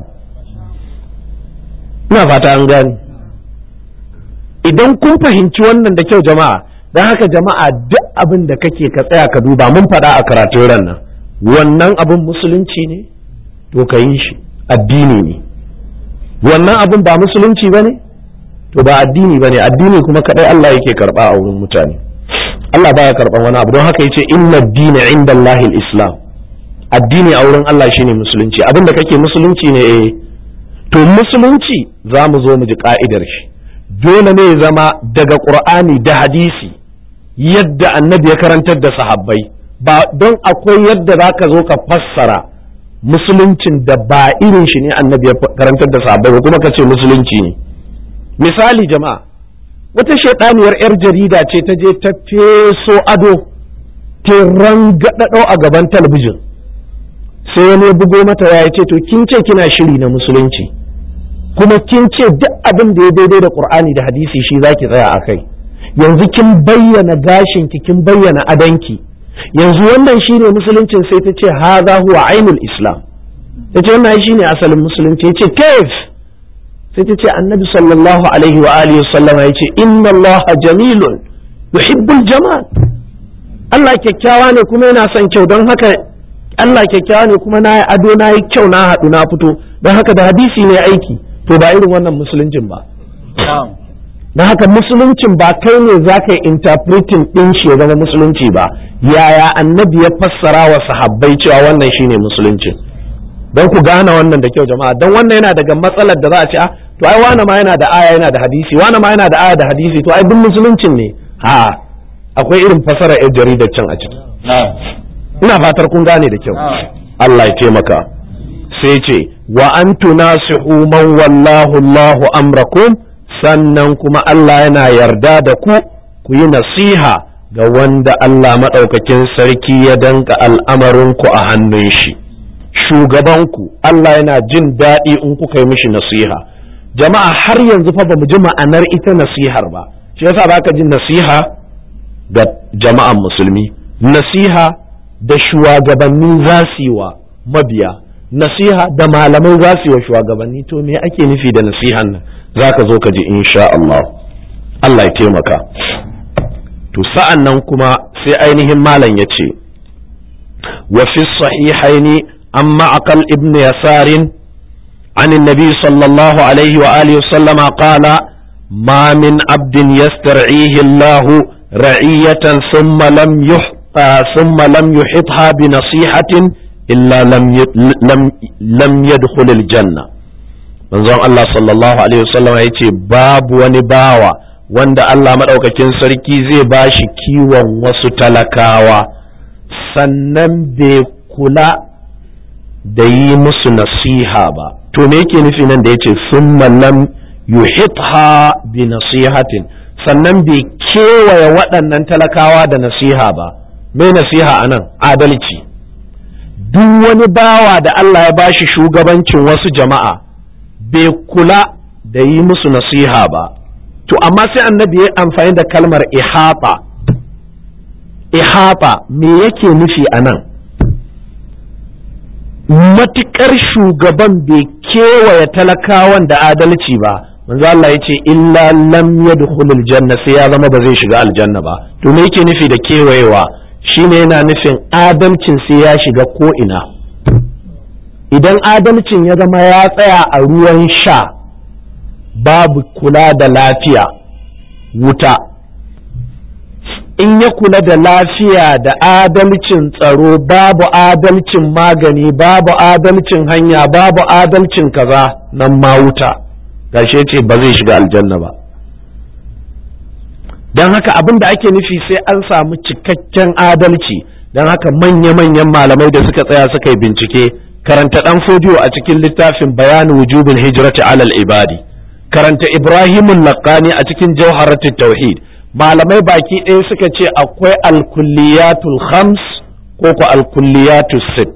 ina fata an gani idan kun fahimci wannan da kyau jama'a don haka jama'a duk abin da kake ka tsaya ka duba mun faɗa a karatun ran nan wannan abin musulunci ne to ka yi shi addini ne wannan abin ba musulunci ba ne to ba addini ba ne addini kuma kaɗai Allah yake karɓa a wurin mutane Allah baya karɓan wani abu don haka yace inna dina inda Allahil islam addini a wurin Allah shine musulunci abin da kake musulunci ne eh to musulunci za mu zo mu ji ka'idar shi dole ne ya zama daga qur'ani da hadisi yadda annabi ya karantar da sahabbai ba don akwai yadda za ka zo ka fassara musuluncin da ba irin shi ne annabi ya karantar da sahabbai ba kuma ka ce musulunci ne misali jama'a wata shaidaniyar yar jarida ce ta je ta feso ado ta rangadado a gaban talabijin sai wani ya bugo mata ya ce to kin ce kina shiri na musulunci kuma kin ce duk abin da ya daidai da qur'ani da hadisi shi zaki tsaya a kai yanzu kin bayyana gashin ki kin bayyana adanki yanzu wannan shine musuluncin sai ta ce haza huwa ainul islam ta ce wannan shine asalin musulunci ya ce kaif sai ta ce annabi sallallahu alaihi wa alihi sallama ya ce inna allaha jamilun yuhibbul jamal Allah kyakkyawa ne kuma yana son kyau don haka Allah kyakkyawa ne kuma na yi ado na yi kyau na haɗu na fito don haka da hadisi ne aiki to ba irin wannan musuluncin ba don haka musuluncin ba kai ne za ka yi interpreting ɗin shi ya zama musulunci ba yaya annabi ya fassara wa sahabbai cewa wannan shine musuluncin don ku gane wannan da kyau jama'a don wannan yana daga matsalar da za a ce a to ai wane ma yana da aya yana da hadisi wane ma yana da aya da hadisi to ai duk musuluncin ne ha akwai irin fasara yar jaridar can a ciki ina fatar kun gane da kyau Allah ya taimaka sai ce wa an tunasihu man wallahu Allahu amrakum sannan kuma Allah yana yarda da ku ku yi nasiha ga wanda Allah maɗaukakin sarki ya danka al'amarinku a hannun shi shugabanku Allah yana jin daɗi in kuka yi mishi nasiha jama'a har yanzu fa ba mu ji ma'anar ita nasihar ba shi yasa ba ka ji nasiha ga jama'an musulmi nasiha da shugabanni za su yi wa mabiya nasiha da malamai za su yi wa shugabanni to me ake nufi da nasihan nan za ka zo ka ji insha Allah Allah ya taimaka to sa'an nan kuma sai ainihin malam ya ce wa fi sahihaini an ma'aqal ibn yasarin عن النبي صلى الله عليه وآله وسلم قال ما من عبد يسترعيه الله رعية ثم لم يح ثم لم يحطها بنصيحة إلا لم لم لم يدخل الجنة manzon Allah sallallahu alaihi wasallam ya ce babu wani bawa wanda Allah maɗaukakin sarki zai ba shi kiwon wasu talakawa sannan bai kula da yi musu nasiha ba to me yake nufi nan da ya ce summa lam yuhitha bi nasihatin sannan bai kewaye waɗannan talakawa da nasiha ba mai nasiha a nan adalci duk wani bawa da Allah ya bashi shugabancin wasu jama'a bai kula da yi musu nasiha ba to amma sai annabi ya amfani da kalmar ihata ihata me yake nufi a nan matuƙar shugaban bai kewaye talakawan da adalci ba manzo Allah ya ce illa lam yadkhulul janna sai ya zama ba zai shiga aljanna ba to me yake nufi da kewayewa shine yana nufin adalcin sai ya shiga ko ina idan adalcin ya zama ya tsaya a ruwan sha babu kula da lafiya wuta in ya kula da lafiya da adalcin tsaro babu adalcin magani babu adalcin hanya babu adalcin kaza nan ma wuta gashe ce ba zai shiga aljanna ba don haka abin da ake nufi sai an samu cikakken adalci don haka manya-manyan malamai da suka tsaya suka yi bincike karanta ɗan fodiyo a cikin littafin bayanin wujubin hijrati alal ibadi karanta ibrahimun laqani a cikin jawharatul tauhid malamai baki ɗaya suka ce akwai alkulliyatul khams ko ku alkulliyatul sit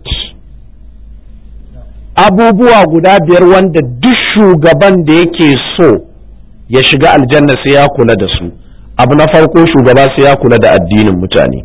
abubuwa guda biyar wanda duk shugaban da yake so ya shiga aljanna sai ya kula da su abu na farko shugaba sai ya kula da addinin mutane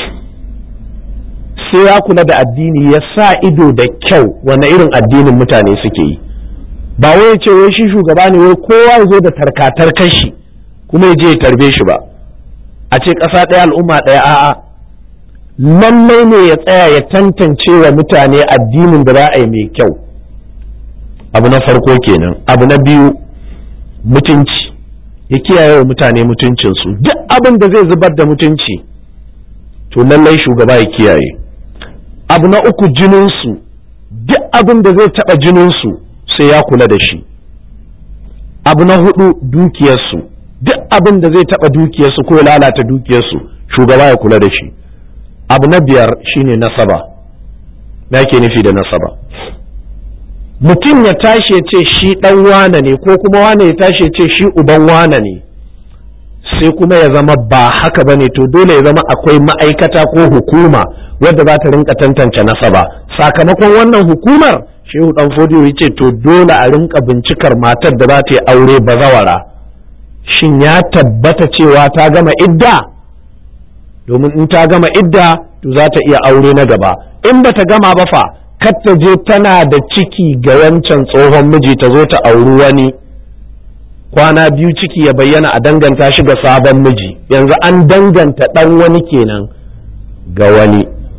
sai ya kula da addini ya sa ido da kyau wane irin addinin mutane suke yi ba wai ya ce wai shi shugaba ne wai kowa ya zo da tarkatar kashi kuma ya je ya tarbe shi ba a ce ƙasa ɗaya al'umma ɗaya a'a lallai ne ya tsaya ya tantance wa mutane addinin da za a yi mai kyau abu na farko kenan abu na biyu mutunci ya kiyaye wa mutane mutuncinsu duk abin da zai zubar da mutunci to lallai shugaba ya kiyaye abu na uku jininsu duk abin da zai taɓa jininsu sai ya kula da shi abu na hudu dukiyarsu duk abin da zai taɓa dukiyarsu ko lalata dukiyarsu shugaba ya kula da shi abu na biyar shine nasaba na ke nufi da nasaba mutum ya tashi ya ce shi ɗan wane ne ko kuma wane ya tashi ya ce shi uban wane ne sai kuma ya zama ba haka ba ne to dole ya zama akwai ma'aikata ko hukuma wadda za ta rinka tantance nasaba sakamakon wannan hukumar shehu dan fodiyo ya ce to dole a rinka bincikar matar da za ta yi aure bazawara shin ya tabbata cewa ta gama idda domin in ta gama idda to za ta iya aure na gaba in bata gama ba fa kar ta je tana da ciki ga wancan tsohon miji ta zo ta auri wani kwana biyu ciki ya bayyana a danganta shi ga sabon miji yanzu an danganta ɗan wani kenan ga wani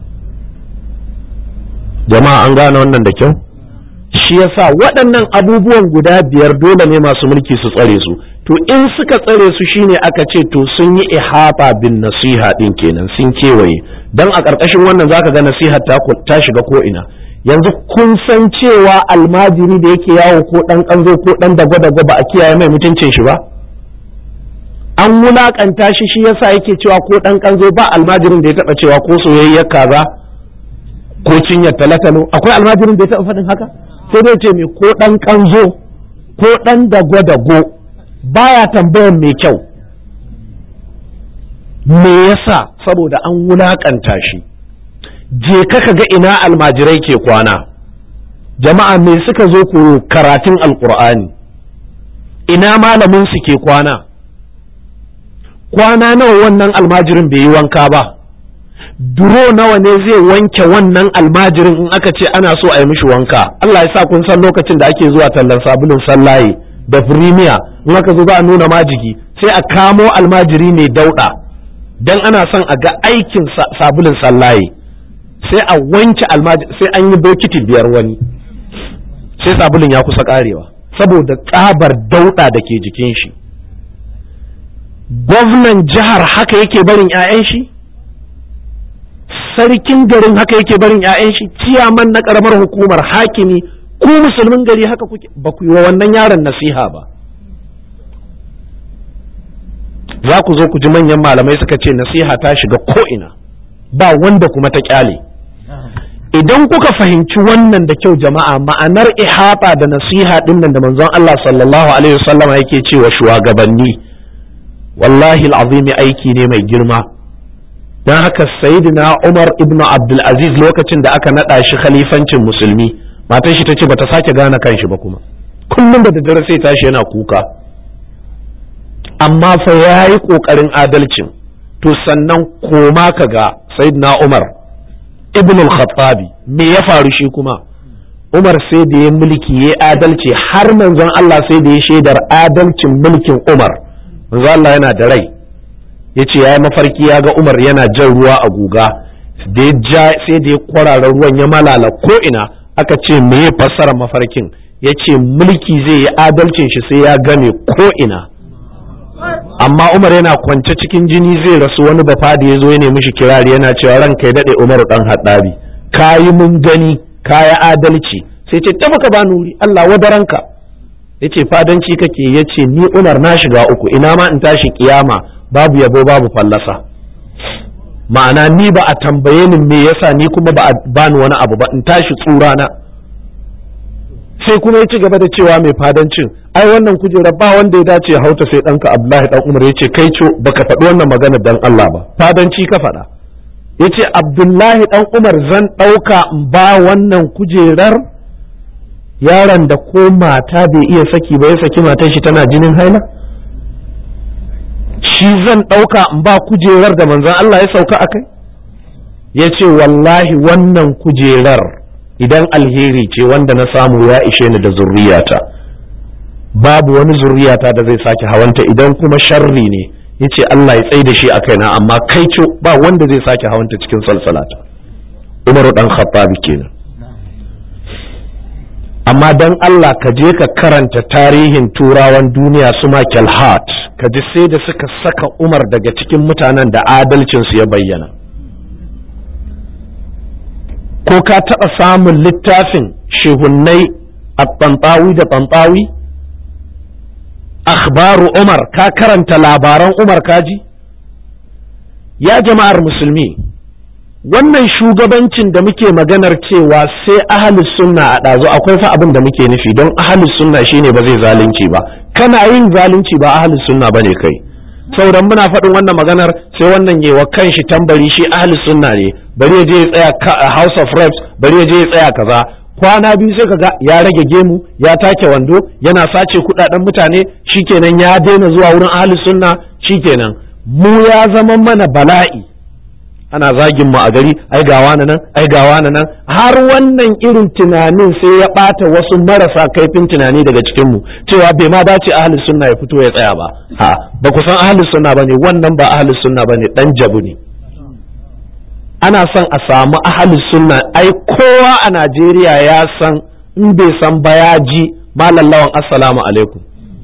jama'a an gane wannan da kyau shi yasa waɗannan abubuwan guda biyar dole ne masu mulki su tsare su to in suka tsare su shine aka ce to sun yi ihata bin nasiha din kenan sun kewaye dan a ƙarƙashin wannan zaka ga nasiha ta shiga ko ina yanzu kun san cewa almajiri da yake yawo ko ɗan ƙanzo ko ɗan dagwa-dagwa ba a kiyaye mai mutuncin shi ba an wulaƙanta shi shi yasa yake cewa ko ɗan ƙanzo ba almajirin da ya taɓa cewa ko soyayyar kaza ko cinyar talatalo akwai almajirin da ya taɓa faɗin haka sai dai ce mai ko ɗan ƙanzo ko ɗan dagwa-dago baya tambayan mai kyau me yasa saboda an wulaƙanta shi je ka ga ina almajirai ke kwana jama'a me suka zo ku karatun alkur'ani ina malamin su ke kwana kwana nawa wannan almajirin bai yi wanka ba duro nawa ne zai wanke wannan almajirin in aka ce ana so a yi mishi wanka Allah ya sa kun san lokacin da ake zuwa tallan sabulun sallaye da firimiya in aka zo za a nuna majigi sai a kamo almajiri mai dauɗa dan ana son a ga aikin sabulun sallaye sai a wanke almajiri sai an yi bokiti biyar wani sai sabulun ya kusa karewa saboda tsabar dauɗa da ke jikin shi gwamnan jihar haka yake barin 'ya'yan shi sarkin garin haka yake barin 'ya'yan shi ciyaman na karamar hukumar hakimi ku musulmin gari haka kuke ba ku yi wa wannan yaron nasiha ba za ku zo ku ji manyan malamai suka ce nasiha ta shiga ko'ina ba wanda kuma ta kyale idan kuka fahimci wannan da kyau jama'a ma'anar ihata da nasiha din nan da manzon Allah sallallahu alaihi wasallama yake cewa shugabanni wallahi al'azimi aiki ne mai girma don haka sayyidina Umar ibn Abdul Aziz lokacin da aka nada shi khalifancin musulmi matan shi tace bata sake gane kanshi ba kuma kullum da daddare sai tashi yana kuka amma fa yayi kokarin adalcin to sannan koma ka ga sayyidina Umar ibn al-Khattabi me ya faru shi kuma Umar sai da ya mulki ya adalci har manzon Allah sai da ya shaidar adalcin mulkin Umar manzon Allah yana da rai ya ce ya yi mafarki ya ga Umar yana jan ruwa a guga da ya ja sai da ya kwarara ruwan ya malala ko ina aka ce me ya fassara mafarkin ya ce mulki zai yi adalcin shi sai ya game ko ina amma Umar yana kwance cikin jini zai rasu wani bafadi ya zo ya nemi shi kirari yana cewa ran kai daɗe Umaru ɗan haɗabi kayi mun gani kaya adalci sai ce ta baka bani wuri Allah wadaranka ya ce fadanci kake ya ce ni Umar na shiga uku ina ma in tashi kiyama babu yabo babu fallasa ma'ana ni ba a tambaye ni me yasa ni kuma ba a bani wani abu ba in tashi tsura na sai kuma ya ci gaba da cewa mai fadancin ai wannan kujera ba wanda ya dace ya hauta sai ɗanka abdullahi dan umar ya ce kai co baka faɗi wannan magana dan Allah ba fadanci ka faɗa ya ce abdullahi dan umar zan ɗauka in ba wannan kujerar yaron da ko mata bai iya saki ba ya saki matan shi tana jinin haila shi zan ɗauka in ba kujerar da manzon Allah ya sauka a kai ya ce wallahi wannan kujerar idan alheri ce wanda na samu ya ishe ni da zurriyata babu wani zurriyata da zai sake hawanta idan kuma sharri ne ya ce Allah ya tsai da shi a kaina amma kai ce ba wanda zai sake hawanta cikin salsalata umaru dan khattabi kenan amma dan Allah ka je ka karanta tarihin turawan duniya su Michael Hart ka ji sai da suka saka Umar daga cikin mutanen da adalcinsu ya bayyana ko ka taɓa samun littafin shehunnai a tantawi da tantawi akhbaru Umar ka karanta labaran Umar kaji ya jama'ar musulmi wannan shugabancin da muke maganar cewa sai ahalus sunna a ɗazu akwai fa abin da muke nufi don ahalus sunna shine ba zai zalunci ba kana yin zalunci ba ahalus sunna bane kai sauran muna faɗin wannan maganar sai wannan yewa kanshi tambari shi ahalus sunna ne bari ya je ya tsaya house of reps bari ya je ya tsaya kaza kwana biyu sai kaga ya rage gemu ya take wando yana sace kudaden mutane shikenan ya daina zuwa wurin ahalus sunna shikenan mu ya zama mana bala'i ana zagin mu a gari ai gawa na nan ai gawa na nan har wannan irin tunanin sai ya bata wasu marasa kaifin tunani daga cikin mu cewa bai ma dace ahlus sunna ya fito ya tsaya ba ha ba ku san ahlus sunna bane wannan ba ahlus sunna bane dan jabu ne ana son a samu ahlus sunna ai kowa a Najeriya ya san in bai san ba ya ji malallawan assalamu alaikum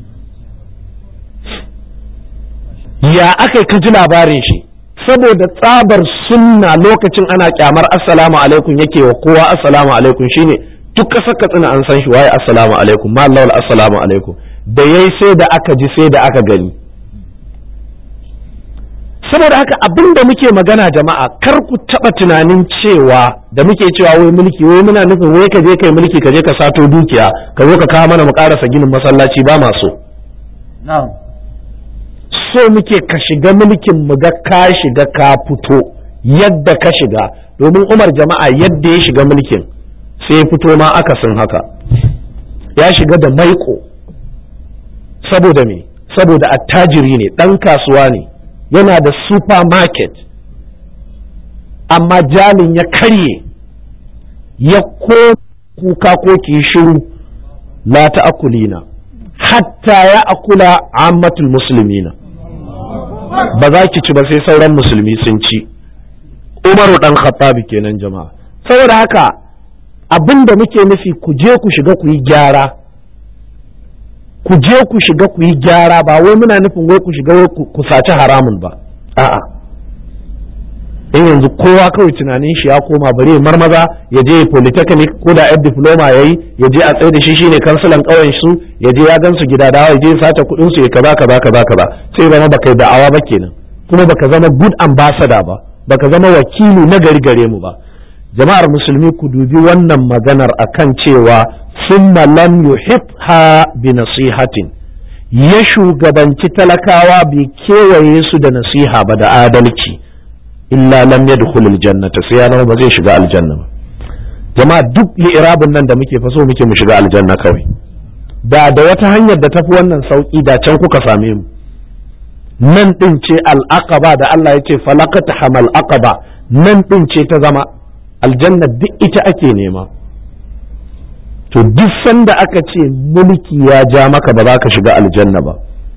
ya aka ka ji labarin shi saboda tsabar sunna lokacin ana kyamar assalamu alaikum yake wa kowa assalamu alaikum shine duk kasar katsina an san shi waye assalamu alaikum ma Allah assalamu alaikum da yayi sai da aka ji sai da aka gani saboda haka abin da muke magana jama'a kar ku taba tunanin cewa da muke cewa wai mulki wai muna nufin wai ka je kai mulki ka je ka sato dukiya ka zo ka kawo mana mu karasa ginin masallaci ba ma so so muke ka shiga mulkin mu ga ka shiga ka fito yadda ka shiga domin umar jama'a yadda ya shiga mulkin sai ya fito ma akasin haka ya shiga da maiko saboda me saboda attajiri ne ɗan kasuwa ne yana da supermarket amma jalin ya karye ya ko kuka ko ki shiru la ta'kulina hatta ya akula ammatul muslimina ba za ki ci ba sai sauran musulmi sun ci umaru dan khattabi kenan jama'a saboda haka abin da muke nufi ku je ku shiga ku yi gyara ku je ku shiga ku yi gyara ba wai muna nufin wai ku shiga wai ku saci haramun ba a'a in yanzu kowa kawai tunanin shi ya koma bari marmaza ya je polytechnic ko da yar diploma yayi ya je a tsaye da shi shine kansulan ƙauyen su ya je ya gansu gida dawa ya je ya sace kuɗin su ya kaza kaza kaza kaza sai zama baka yi da'awa ba kenan kuma baka zama good ambassador ba baka zama wakili na gari gare mu ba jama'ar musulmi ku dubi wannan maganar akan cewa summa lam yuhitha bi nasihatin ya shugabanci talakawa bai kewaye su da nasiha ba da adalci illa lam yadkhul aljannata sai ya zama ba zai shiga aljanna ba jama'a duk li'irabin nan da muke faso muke mu shiga aljanna kawai da da wata hanyar da tafi wannan sauki da can kuka same mu nan din ce al'aqaba da Allah ya ce falaqata hamal aqaba nan din ce ta zama aljanna duk ita ake nema to duk sanda aka ce mulki ya ja maka ba za ka shiga aljanna ba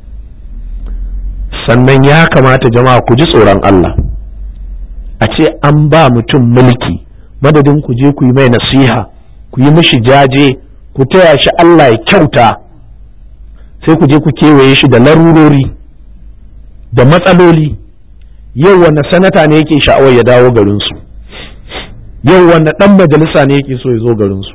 sannan ya kamata jama'a ku ji tsoron Allah a ce an ba mutum mulki madadin ku je ku yi mai nasiha ku yi mishi jaje ku taya shi Allah ya kyauta sai ku je ku kewaye shi da larurori da matsaloli yau wanne sanata ne yake sha'awar ya dawo garinsu yau wanne ɗan majalisa ne yake so ya zo garinsu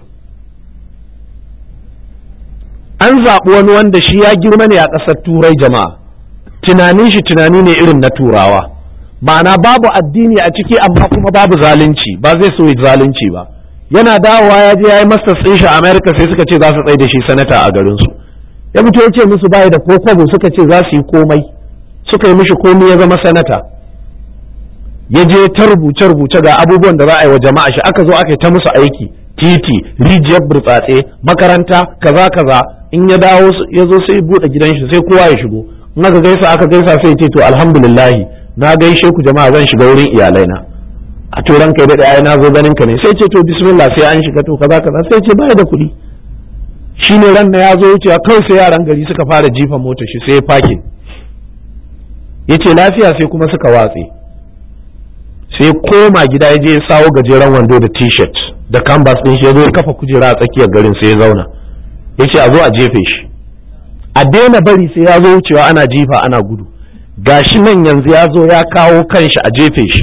an zaɓi wani wanda shi ya girma ne a ƙasar turai jama'a tunanin shi tunani ne irin na turawa ma'ana babu addini a ciki amma kuma babu zalunci ba zai so zalunci ba yana dawowa ya je ya yi masters ɗin shi a america sai suka ce za su tsaye da shi sanata a garinsu ya fito ya ce musu bayi da ko kwabo suka ce za su yi komai suka yi mishi komai ya zama sanata ya je ta rubuce rubuce ga abubuwan da za a yi wa jama'a shi aka zo aka yi ta musu aiki titi rijiyar burtsatse makaranta kaza kaza in ya dawo ya zo sai buɗe gidan shi sai kowa ya shigo in aka gaisa aka gaisa sai ce to alhamdulillah na gaishe ku jama'a zan shiga wurin iyalaina a turan kai da ai na zo ganin ka ne sai ce to bismillah sai an shiga to kaza kaza sai ce baya da kuɗi shine ran na ya zo wucewa kawai sai yaran gari suka fara jifa motar shi sai ya fake yace lafiya sai kuma suka watse sai koma gida ya je ya sawo gajeren wando da t-shirt da canvas din shi ya zo ya kafa kujera a tsakiyar garin sai ya zauna yace a zo a jefe shi a daina bari sai ya zo wucewa ana jifa ana gudu gashi nan yanzu ya zo ya kawo kanshi a jefe shi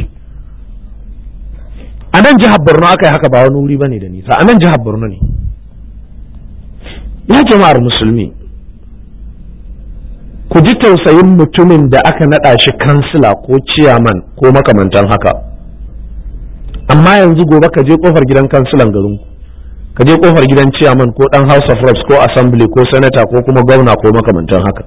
a nan jihar borno aka yi haka ba wani wuri bane da nisa a nan jihar borno ne ya jama'ar musulmi ku ji tausayin mutumin da aka naɗa shi kansila ko ciyaman ko makamantan haka amma yanzu gobe ka je kofar gidan kansilan garinku ka je kofar gidan chairman ko dan house of reps ko assembly ko senator ko kuma gwamna ko makamantan haka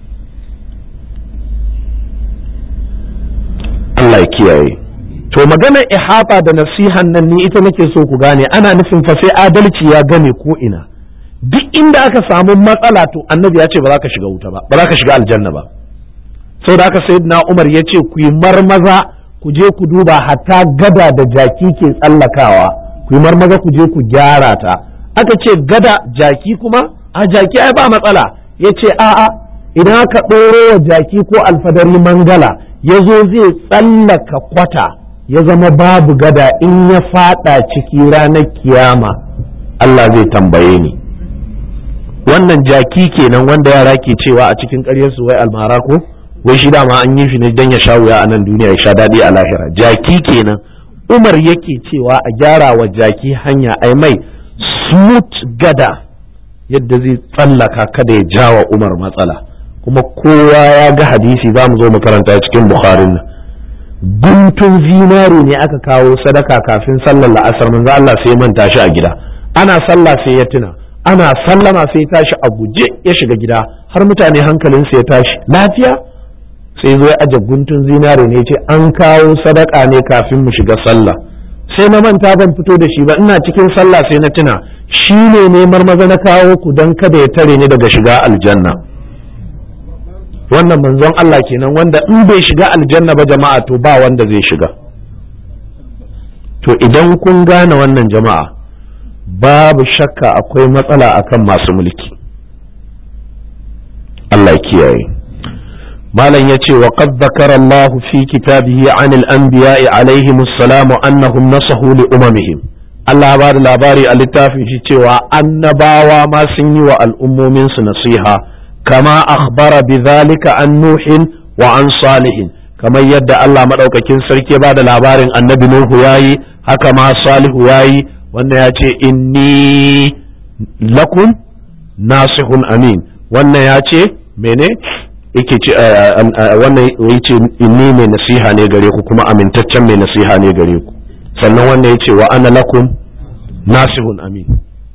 Allah ya kiyaye to maganar ihata da nasihan nan ni ita nake so ku gane ana nufin fa sai adalci ya gane ko ina duk inda aka samu matsala to annabi ya ce ba za ka shiga wuta ba ba za ka shiga aljanna ba saboda haka sayyidina Umar ya ce ku yi marmaza ku je ku duba hatta gada da jaki ke tsallakawa ku yi marmaza ku je ku gyara ta aka ce gada jaki kuma a jaki ai ba matsala ya ce a'a idan aka ɗoro wa jaki ko alfadari mangala ya zo zai tsallaka kwata ya zama babu gada in ya fada ciki ranar kiyama Allah zai tambaye ni wannan jaki kenan wanda yara ke cewa a cikin ƙaryarsu wai almara ko wai shi dama an yi shi ne don ya sha wuya a nan duniya ya sha daɗi a lahira jaki kenan umar yake cewa a gyara wa jaki hanya ai mai smooth gada yadda zai tsallaka kada ya jawa umar matsala kuma kowa ya ga hadisi za mu zo mu karanta cikin bukharin nan guntun zinari ne aka kawo sadaka kafin sallar la'asar manzo Allah sai manta shi a gida ana sallah sai ya tuna ana sallama sai ya tashi a guje ya shiga gida har mutane hankalinsu ya tashi lafiya sai zo ya aje guntun zinare ne ce an kawo sadaka ne kafin mu shiga sallah sai na manta ban fito da shi ba ina cikin sallah sai na tuna shi ne neman maza na kawo ku don kada ya tare ni daga shiga aljanna wannan manzon Allah kenan wanda in bai shiga aljanna ba jama'a to ba wanda zai shiga to idan kun gane wannan jama'a babu shakka akwai matsala akan masu mulki Allah kiyaye malam ya ce wa qad zakara Allah fi kitabihi an al-anbiya'i alaihim assalamu annahum nasahu li umamihim Allah ba da labari a littafin shi cewa annabawa ma sun yi wa al'ummomin su nasiha kama akhbara bidhalika an nuhin wa an salihin kamar yadda Allah madaukakin sarki ba da labarin annabi Nuhu yayi haka ma Salihu yayi wannan ya ce inni lakum nasihun amin wannan ya ce mene yake ce wannan ya ce inni mai nasiha ne gare ku kuma amintaccen mai nasiha ne gare ku sannan wannan ya ce wa ana lakum nasihun amin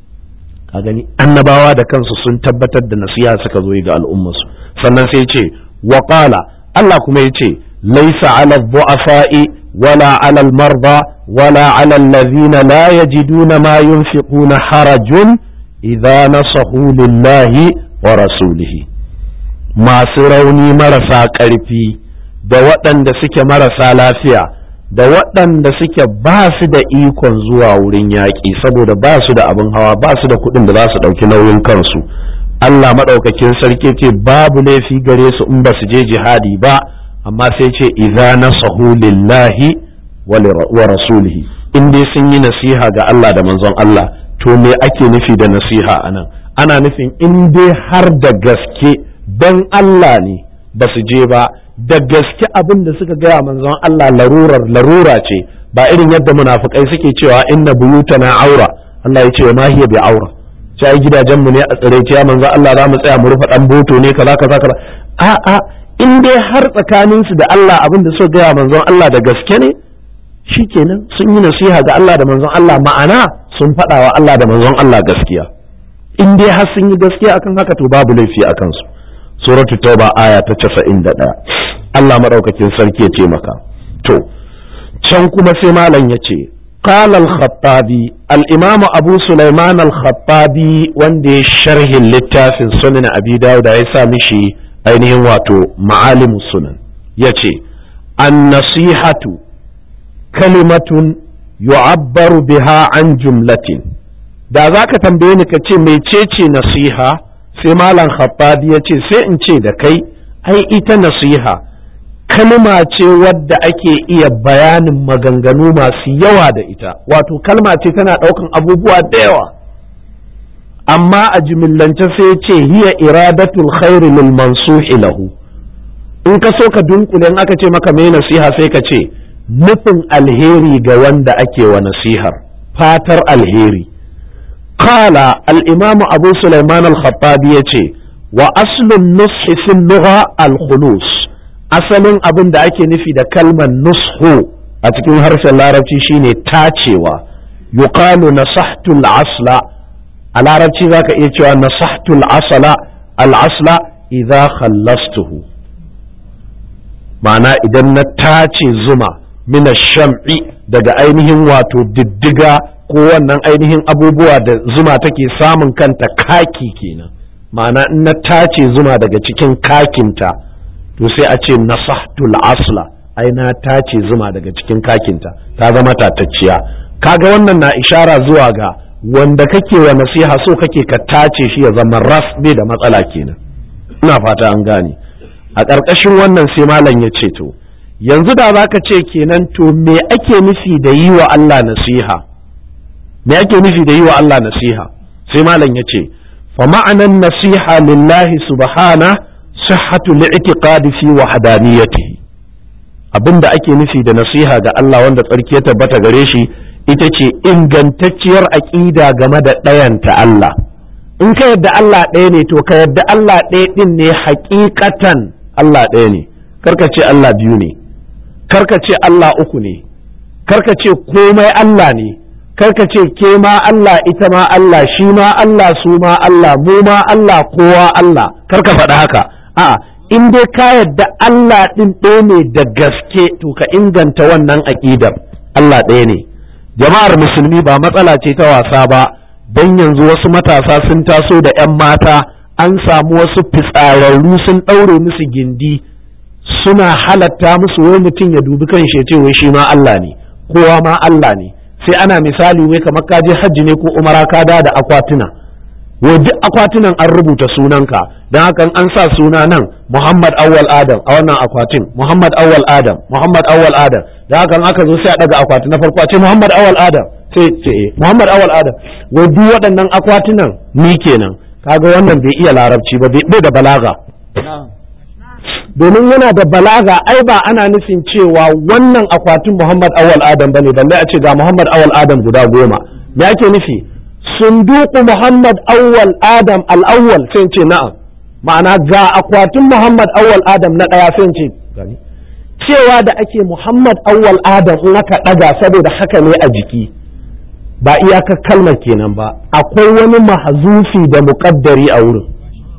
ka gani annabawa da kansu sun tabbatar da nasiha suka zo ga al'ummarsu sannan sai ce wa qala Allah kuma ya ce laisa ala du'afa'i wala ala al-marda wala ala alladhina la yajiduna ma yunfiquna harajun idza nasahu lillahi wa rasulihi masu rauni marasa ƙarfi da waɗanda suke marasa lafiya da waɗanda suke ba su da ikon zuwa wurin yaƙi saboda ba su da abin hawa ba su da kuɗin da za su ɗauki nauyin kansu Allah maɗaukakin sarki ce babu laifi gare su in ba su je jihadi ba amma sai ce idza nasahu lillahi wa rasulihi in dai sun yi nasiha ga Allah da manzon Allah to me ake nufi da nasiha anan ana nufin in dai har da gaske don Allah ne ba su je ba da gaske abin da suka gaya manzon Allah larurar larura ce ba irin yadda munafukai suke cewa inna buyutana aura Allah ya ce ma hiya bi aura sai gidajen mu ne a tsare ya manzon Allah za mu tsaya mu rufe dan boto ne kaza kaza kaza a a in dai har tsakanin su da Allah abin da suka gaya manzon Allah da gaske ne shikenan sun yi nasiha ga Allah da manzon Allah ma'ana sun faɗa wa Allah da manzon Allah gaskiya in dai har sun yi gaskiya akan haka to babu laifi akan su suratu tauba aya ta casa'in da ɗaya Allah maɗaukakin sarki ya taimaka to can kuma sai malam ya ce قال الخطابي الإمام أبو سليمان الخطابي وندي شرح للتافن سنن أبي داود عيسى مشي أينهم واتو معالم السنن يتي النصيحة كلمة يعبر بها عن جملة da za ka tambaye ni ka ce mecece nasiha sai malam khattabi ya ce sai in ce da kai ai ita nasiha kalma ce wadda ake iya bayanin maganganu masu yawa da ita wato kalma ce tana ɗaukan abubuwa da yawa amma a jimillance sai ce hiya iradatul khairi lil mansuhi lahu in ka so ka dunkule aka ce maka mai nasiha sai ka ce nufin alheri ga wanda ake wa nasihar fatar alheri قال الإمام أبو سليمان الخطابي يتي وأصل النصح في اللغة الخلوص أصل أبن دعك نفي دا كلمة نصح a cikin harshen larabci shine tacewa yuqalu nasahtu al-asla a larabci zaka iya cewa nasahtu al-asla al-asla idza khallastuhu ma'ana idan na tace zuma mina sham'i daga ainihin wato diddiga ko wannan ainihin abubuwa da zuma take samun kanta kaki kenan ma'ana in na tace zuma daga cikin kakinta to sai a ce nasahtul asla ai na tace zuma daga cikin kakinta ta zama tatacciya kaga wannan na ishara zuwa ga wanda kake wa nasiha so kake ka tace shi ya zama ras bai da matsala kenan ina fata an gane a ƙarƙashin wannan sai malam ya ce to yanzu da za ka ce kenan to me ake nufi da yi wa Allah nasiha me ake nufi da yi wa Allah nasiha sai malam ya ce fa ma'anan nasiha lillahi subhana sihhatu li'tiqadi fi wahdaniyatihi abinda ake nufi da nasiha ga Allah wanda tsarki ya tabbata gare shi ita ce ingantacciyar aƙida game da ɗayanta Allah in ka yadda Allah ɗaya ne to ka yadda Allah ɗaya ɗin ne hakikatan Allah ɗaya ne karka ce Allah biyu ne karka ce Allah uku ne karka ce komai Allah ne karka ce ke ma Allah ita ma Allah shi ma Allah su ma Allah mu ma Allah kowa Allah karka faɗa haka a'a in dai ka yadda Allah ɗin ɗaya ne da gaske to ka inganta wannan aƙidar Allah ɗaya ne jama'ar musulmi ba matsala ce ta wasa ba don yanzu wasu matasa sun taso da 'yan mata an samu wasu fitsararru sun ɗaure musu gindi suna halatta musu wai mutum ya dubi kan shi ce wai shi ma Allah ne kowa ma Allah ne sai ana misali wai kamar ka je hajji ne ko umara ka da da akwatuna wai duk akwatunan an rubuta sunanka don haka an sa suna nan Muhammad Awwal Adam a wannan akwatin Muhammad Awwal Adam Muhammad Awwal Adam don haka aka zo sai a daga akwati na farko a ce Muhammad Awwal Adam sai ce Muhammad Awwal Adam wai duk waɗannan akwatunan ni kenan kaga wannan bai iya larabci ba bai da balaga domin yana da balaga ai ba ana nufin cewa wannan akwatin Muhammad Awwal Adam bane balle a ce ga Muhammad Awwal Adam guda goma me ake nufi sunduku Muhammad Awwal Adam al-awwal sai ce na'am ma'ana ga akwatin Muhammad Awwal Adam na ɗaya sai ce cewa da ake Muhammad Awwal Adam in aka ɗaga saboda haka ne a jiki ba iyaka kalmar kenan ba akwai wani mahazufi da muƙaddari a wurin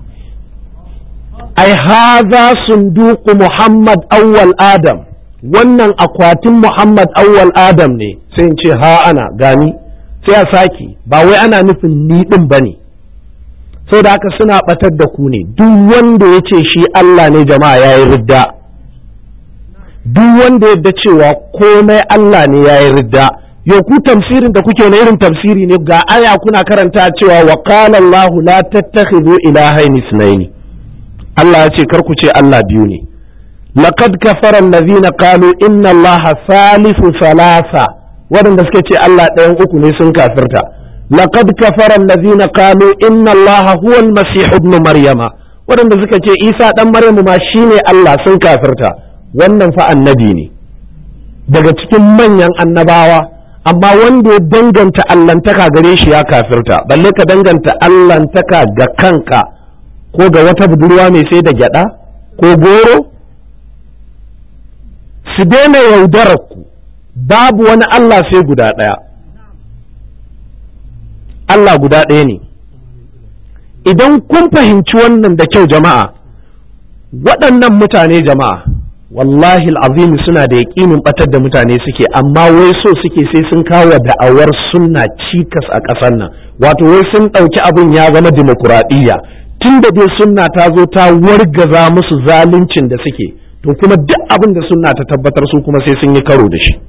ai haza sunduku Muhammad Awwal Adam wannan akwatin Muhammad Awwal Adam ne sai in ce ha ana gani sai a sake ba wai ana nufin ni ɗin ba ne sau da haka suna ɓatar da ku ne duk wanda ya ce shi Allah ne jama'a ya yi ridda duk wanda yadda cewa komai Allah ne ya yi ridda yau ku tafsirin da kuke na irin tafsiri ne ga aya kuna karanta cewa wa qala Allah la tattakhidhu ilahayn ithnayn Allah ya ce kar ku ce Allah biyu ne laqad kafara allazina qalu inna Allah salisu salasa waɗanda suka ce Allah ɗayan uku ne sun kafirta laqad kafara allazina qalu inna Allah huwa al-masih ibn maryama waɗanda suka ce Isa dan Maryamu ma shine Allah sun kafirta wannan fa annabi ne daga cikin manyan annabawa amma wanda ya danganta allantaka gare shi ya kafirta balle ka danganta allantaka ga kanka ko ga wata budurwa mai sai da gyada ko goro su daina yaudarar ku babu wani Allah sai guda ɗaya Allah guda ɗaya ne idan kun fahimci wannan da kyau jama'a waɗannan mutane jama'a wallahi azimi suna da yaƙinin batar da mutane suke amma wai so suke sai sun kawo da'awar sunna cikas a ƙasar nan wato wai sun ɗauki abin ya zama dimokuraɗiyya tun da dai sunna ta zo ta wargaza musu zaluncin da suke to kuma duk abin da sunna ta tabbatar su kuma sai sun yi karo da shi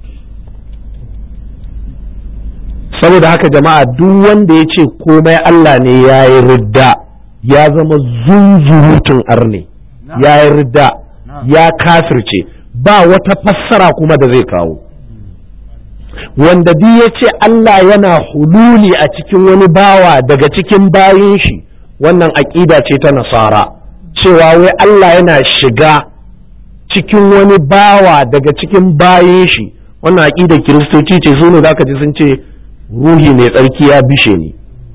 saboda haka jama'a duk wanda ya ce komai Allah ne ya yi ridda ya zama zunzurutun arne ya yi ridda ya kafirce ba wata fassara kuma da zai kawo wanda duk ya ce Allah yana hululi a cikin wani bawa daga cikin bayin shi wannan aƙida ce ta nasara cewa wai Allah yana shiga cikin wani bawa daga cikin bayin shi wannan aƙidar kiristoci ce su ne za ka ji sun ce ruhi mai tsarki ya bishe ni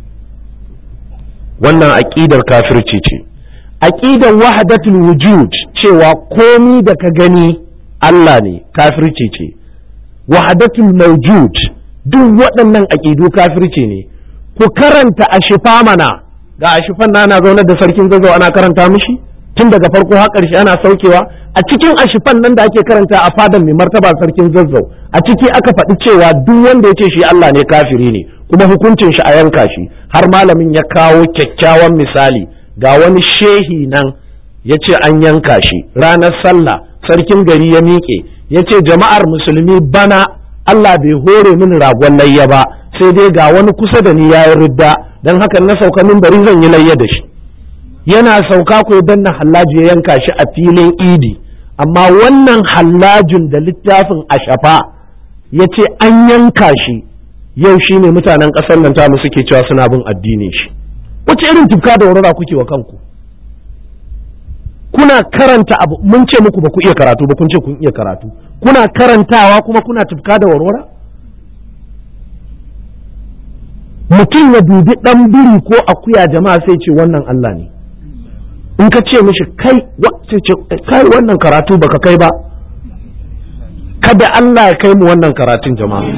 wannan aƙidar kafirci ce aƙidar wahadatul wujud cewa komi da ka gani Allah ne kafirci ce wahadatul mawjud duk waɗannan aƙidu kafirci ne ku karanta ashifa mana ga ashifan na ana zaunar da sarkin zazzau ana karanta mishi tun daga farko har ƙarshe ana saukewa a cikin ashifan nan da ake karanta a fadan mai martaba sarkin zazzau a ciki aka faɗi cewa duk wanda ya ce shi Allah ne kafiri ne kuma hukuncin shi a yanka shi har malamin ya kawo kyakkyawan misali ga wani shehi nan ya ce an yanka shi ranar sallah sarkin gari ya miƙe ya ce jama'ar musulmi bana Allah bai hore mini ragon layya ba sai dai ga wani kusa da ni ya yi ridda don haka na sauka min bari zan yi layya da shi yana sauka ko danna hallaji ya yanka shi a filin idi amma wannan hallajin da littafin ashafa ya ce an yanka shi yau shi ne mutanen ƙasar nan tamu suke cewa suna bin addinin shi wace irin tufka da warara kuke wa kanku kuna karanta abu mun ce muku ba ku iya karatu ba kun ce kun iya karatu kuna karantawa kuma kuna tufka da warwara mutum ya dubi ɗan biri ko akuya jama'a sai ce wannan Allah ne in ka ce mishi kai sai ce kai wannan karatu baka kai ba kada Allah ya kai mu wannan karatun jama'a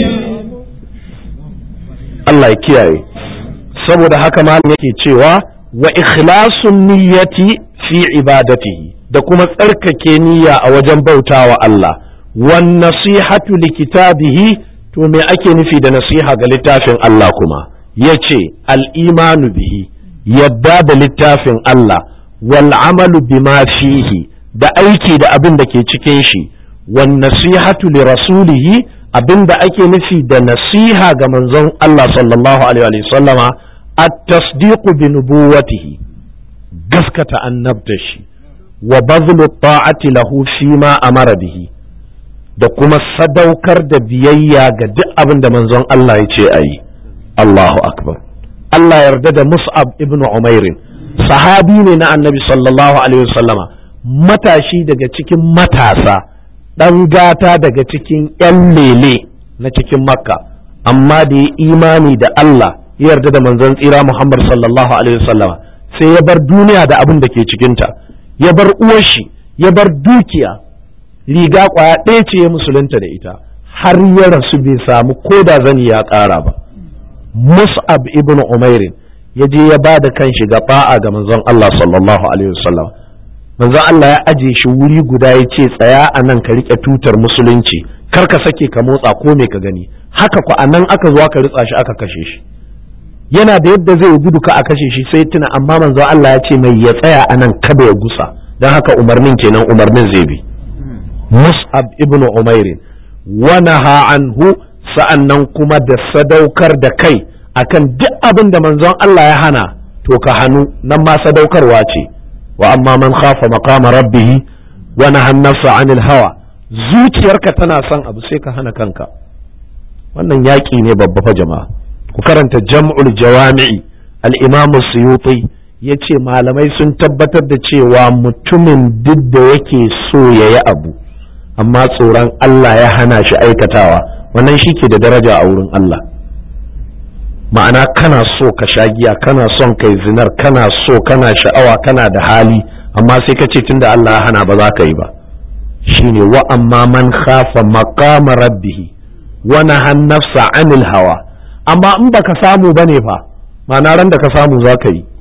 Allah ya kiyaye saboda haka malam yake cewa wa ikhlasun niyyati fi ibadatihi da kuma tsarkake niyya a wajen bautawa Allah wan nasihatu li kitabihi to me ake nufi da nasiha ga littafin Allah kuma yace al-imanu bihi yadda da littafin Allah wal amalu bima fihi da aiki da abin da ke cikin shi wan nasihatu li rasulihi abin da ake nufi da nasiha ga manzon Allah sallallahu alaihi wa sallama at-tasdiqu bi nubuwatihi gaskata annabta shi wa bazlu ta'ati lahu fi ma amara bihi da kuma sadaukar da biyayya ga duk abin da manzon Allah ya ce a yi Allahu akbar Allah yarda da Mus'ab ibn Umairin sahabi ne na annabi sallallahu alaihi wasallama matashi daga cikin matasa ɗan gata daga cikin ‘yan lele na cikin makka amma da ya imani da Allah ya yarda da manzon tsira Muhammad sallallahu alaihi wasallama sai ya bar duniya da abin da ke cikinta ya bar uwarshi ya bar dukiya riga kwaya ɗaya ce ya musulunta da ita har ya rasu bai samu ko da zani ya ƙara ba mus'ab ibn umairin ya je ya ba da kanshi ga ba'a ga manzon Allah sallallahu alaihi wasallam manzon Allah ya aje shi wuri guda ya ce tsaya a nan ka riƙe tutar musulunci kar ka sake ka motsa ko me ka gani haka ku a nan aka zo aka ritsa shi aka kashe shi yana da yadda zai gudu ka a kashe shi sai tuna amma manzon Allah ya ce mai ya tsaya a nan kada ya gusa don haka umarnin kenan umarnin zai bi mus'ab ibn umairin wa naha anhu sa'annan kuma da sadaukar da kai akan duk abin da manzon Allah ya hana to ka hannu nan ma sadaukarwa ce wa amma man khafa maqama rabbih wa nahan nafsa anil hawa zuciyarka tana son abu sai ka hana kanka wannan yaƙi ne babba fa jama'a ku karanta jam'ul jawami'i al-imam suyuti yace malamai sun tabbatar da cewa mutumin duk da yake so yayi abu amma tsoron Allah ya hana shi aikatawa wannan shi ke da daraja a wurin Allah ma'ana kana so ka sha giya kana son kai zinar kana so kana sha'awa kana da hali amma sai ka ce tunda Allah ya hana ba za ka yi ba shine wa amma man khafa maqama rabbih wa nahan nafsa anil hawa amma in baka samu bane fa ma'ana ran da ka samu za ka yi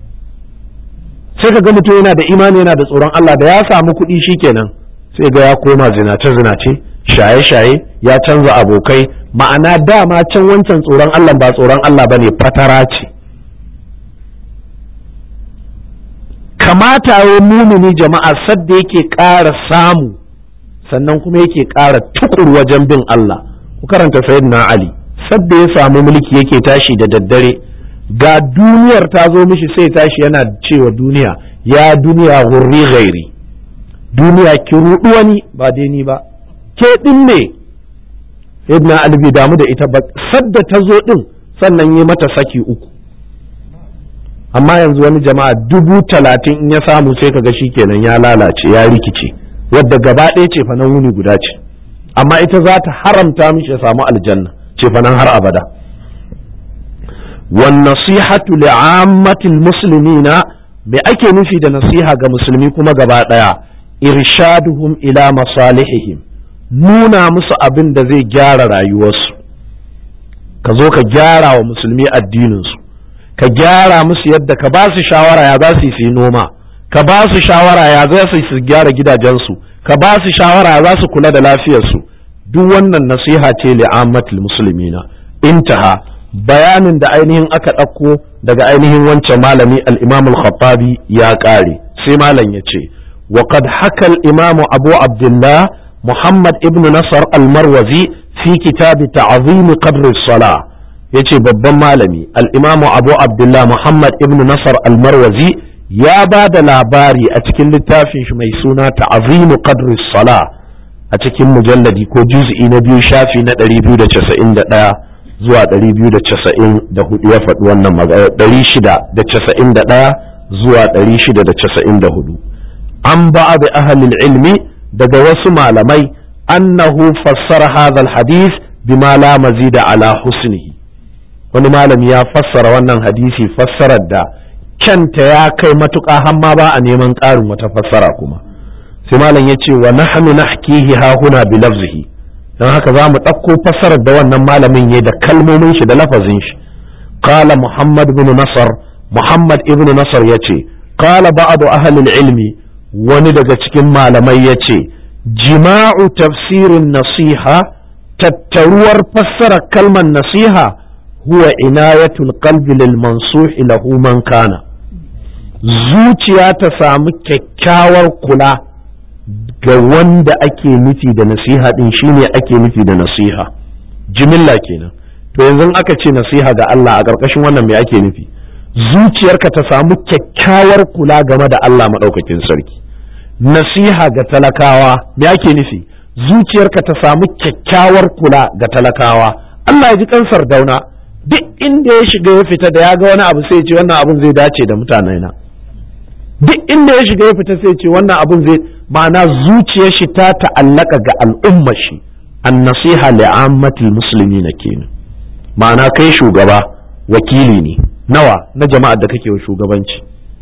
sai ka ga mutum yana da imani yana da tsoron Allah da ya samu kuɗi shikenan sai ga ya koma zinace zinace shaye shaye ya canza abokai ma'ana dama can wancan tsoron Allah ba tsoron Allah bane fatara ce kamata ya mumuni jama'a sadda yake ƙara samu sannan kuma yake ƙara tukur wajen bin Allah ku karanta sayyidina Ali sadda ya samu mulki yake tashi da daddare ga duniyar ta zo mishi sai tashi yana cewa duniya ya duniya hurri gairi duniya ki ruɗu wani ba dai ni ba ke ɗin ne sayyidina Ali bai damu da ita ba sadda ta zo ɗin sannan yi mata saki uku amma yanzu wani jama'a dubu talatin in ya samu sai kaga shi kenan ya lalace ya rikice wadda gaba ɗaya ce fanan wuni guda ce amma ita za ta haramta mishi ya samu aljanna ce fanan har abada wan nasihatu li'ammatil muslimina me ake nufi da nasiha ga musulmi kuma gaba ɗaya irshaduhum ila masalihihim nuna musu abin da zai gyara rayuwarsu ka zo ka gyara wa musulmi addininsu ka gyara musu yadda ka ba su shawara ya za su yi noma ka ba su shawara ya za su gyara gidajensu ka ba su shawara ya za su kula da lafiyarsu duk wannan nasiha ce li'ammatul muslimina intaha bayanin da ainihin aka ɗauko daga ainihin wancan malami al-imam al-khattabi ya ƙare sai malam ya ce wa qad haka al-imam abu abdullah muhammad ibn nasar al-marwazi fi kitab ta'zim qadr as-salah yace babban malami al-imam abu abdullah muhammad ibn nasar al-marwazi ya ba da labari a cikin littafin shi mai suna ta'zim qadr as-salah a cikin mujalladi ko juz'i na biyu shafi na 291 zuwa 294 ya faɗi wannan magana 691 zuwa 694 an ba da ahalin ilmi daga wasu malamai annahu fassara hadha hadith bima la mazida ala husnihi wani malami ya fassara wannan hadisi fassarar da kyanta ya kai matuƙa hamma ba a neman ƙarin wata fassara kuma sai malam ya ce wa nahnu nahkihi ha huna bi lafzihi don haka za mu ɗauko fassarar da wannan malamin ya da kalmomin shi da lafazin shi qala muhammad ibn nasar muhammad ibn nasar ya ce qala ba'du ahli ilmi wani daga cikin malamai ya ce jima'u tafsirin nasiha tattaruwar fassarar kalmar nasiha huwa inayatul qalbi lil mansuhi lahu man kana zuciya ta samu kyakkyawar kula ga wanda ake nufi da nasiha din shine ake nufi da nasiha jimilla kenan to yanzu aka ce nasiha ga Allah a ƙarƙashin wannan me ake nufi zuciyarka ta samu kyakkyawar kula game da Allah maɗaukakin sarki nasiha ga talakawa me ake nufi zuciyarka ta samu kyakkyawar kula ga talakawa Allah ya ji kansar dauna duk inda ya shiga ya fita da ya ga wani abu sai ce wannan abun zai dace da mutanena duk inda ya shiga ya fita sai ce wannan abun zai ma'ana zuciyar shi ta ta'allaka ga al'ummar shi an nasiha li'ammatil muslimina kenan ma'ana kai shugaba wakili ne nawa na jama'ar da kake wa shugabanci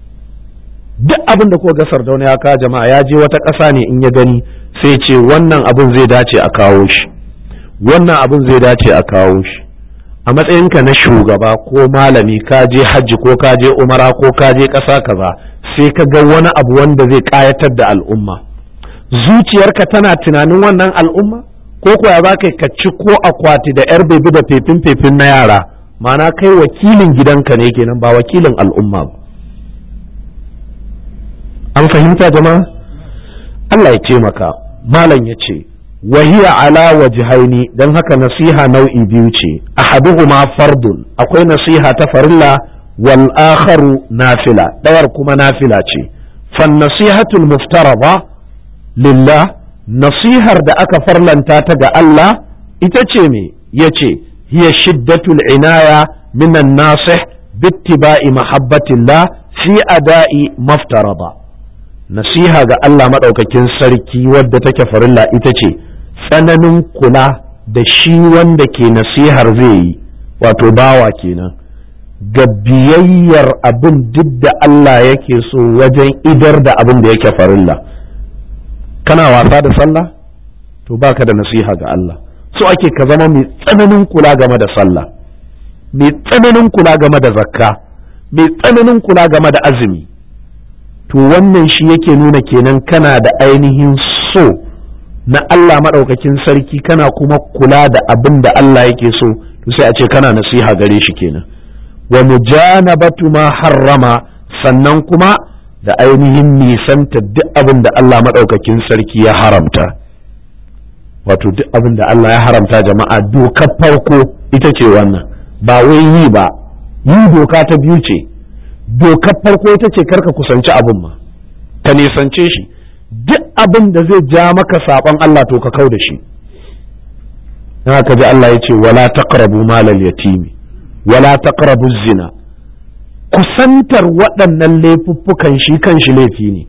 duk abin da kuka ga sardauna ya kawo jama'a ya je wata ƙasa ne in ya gani sai ce wannan abin zai dace a kawo shi wannan abin zai dace a kawo shi a matsayinka na shugaba ko malami ka je hajji ko ka je umara ko ka je ƙasa kaza sai ka ga wani abu wanda zai ƙayatar da al'umma zuciyarka tana tunanin wannan al'umma ko kuwa za ka ka ci ko akwati da yar bebi da fefin fefin na yara ma'ana kai wakilin gidanka ne kenan ba wakilin al'umma ba an fahimta jama'a Allah ya taimaka malam ya ce wahiya ala wajhaini don haka nasiha nau'i biyu ce ahaduhuma fardun akwai nasiha ta farilla wal akharu nafila dawar kuma nafila ce fan nasihatul muftarada lillah nasihar da aka farlanta ta ga Allah ita ce me yace hiya shiddatul inaya minan nasih bittiba'i mahabbatillah fi ada'i maftarada nasiha ga Allah maɗaukakin sarki wadda take farilla ita ce tsananin kula da shi wanda ke nasihar zai yi wato bawa kenan ga biyayyar abin duk da Allah yake so wajen idar da abin da yake farilla kana wasa da sallah to baka da nasiha ga Allah so ake ka zama mai tsananin kula game da sallah mai tsananin kula game da zakka mai tsananin kula game da azumi to wannan shi yake nuna kenan kana da ainihin so na Allah maɗaukakin sarki kana kuma kula da abin da Allah yake so to sai a ce kana nasiha gare shi kenan wa mujanabatu ma harrama sannan kuma da ainihin nisanta duk abin da Allah maɗaukakin sarki ya haramta wato duk abin da Allah ya haramta jama'a dokar farko ita ce wannan ba wai yi ba yi doka ta biyu ce dokar farko ita ce karka kusanci abin ma ka nisance shi duk abin da zai ja maka saɓon Allah to ka kau da shi na ka ji Allah ya ce wala taqrabu malal yatimi wala taqrabu zina kusantar waɗannan laifuffukan shi kan shi laifi ne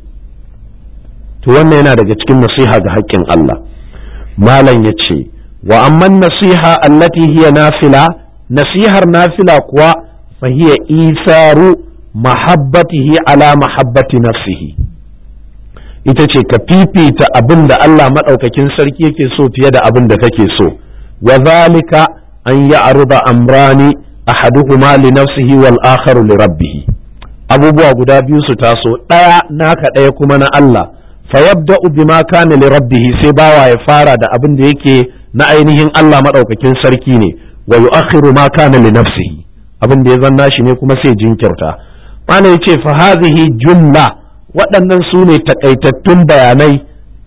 to wannan yana daga cikin nasiha ga haƙƙin Allah malam ya ce wa amman nasiha allati hiya nafila nasihar nafila kuwa fa hiya isaru mahabbatihi ala mahabbati nafsihi ita ce ka fifita abin da Allah maɗaukakin sarki yake so fiye da abin da kake so wa zalika an yi aruba amrani ahaduhuma li nafsihi wal akharu li rabbih abubuwa guda biyu su taso ɗaya naka ɗaya kuma na Allah fa yabda'u bima kana li rabbih sai bawa ya fara da abin da yake na ainihin Allah maɗaukakin sarki ne wa yu'akhiru ma kana li nafsihi abin da ya zanna shi ne kuma sai jinkirta mana yace fa hadhihi jumla waɗannan su ne takaitattun bayanai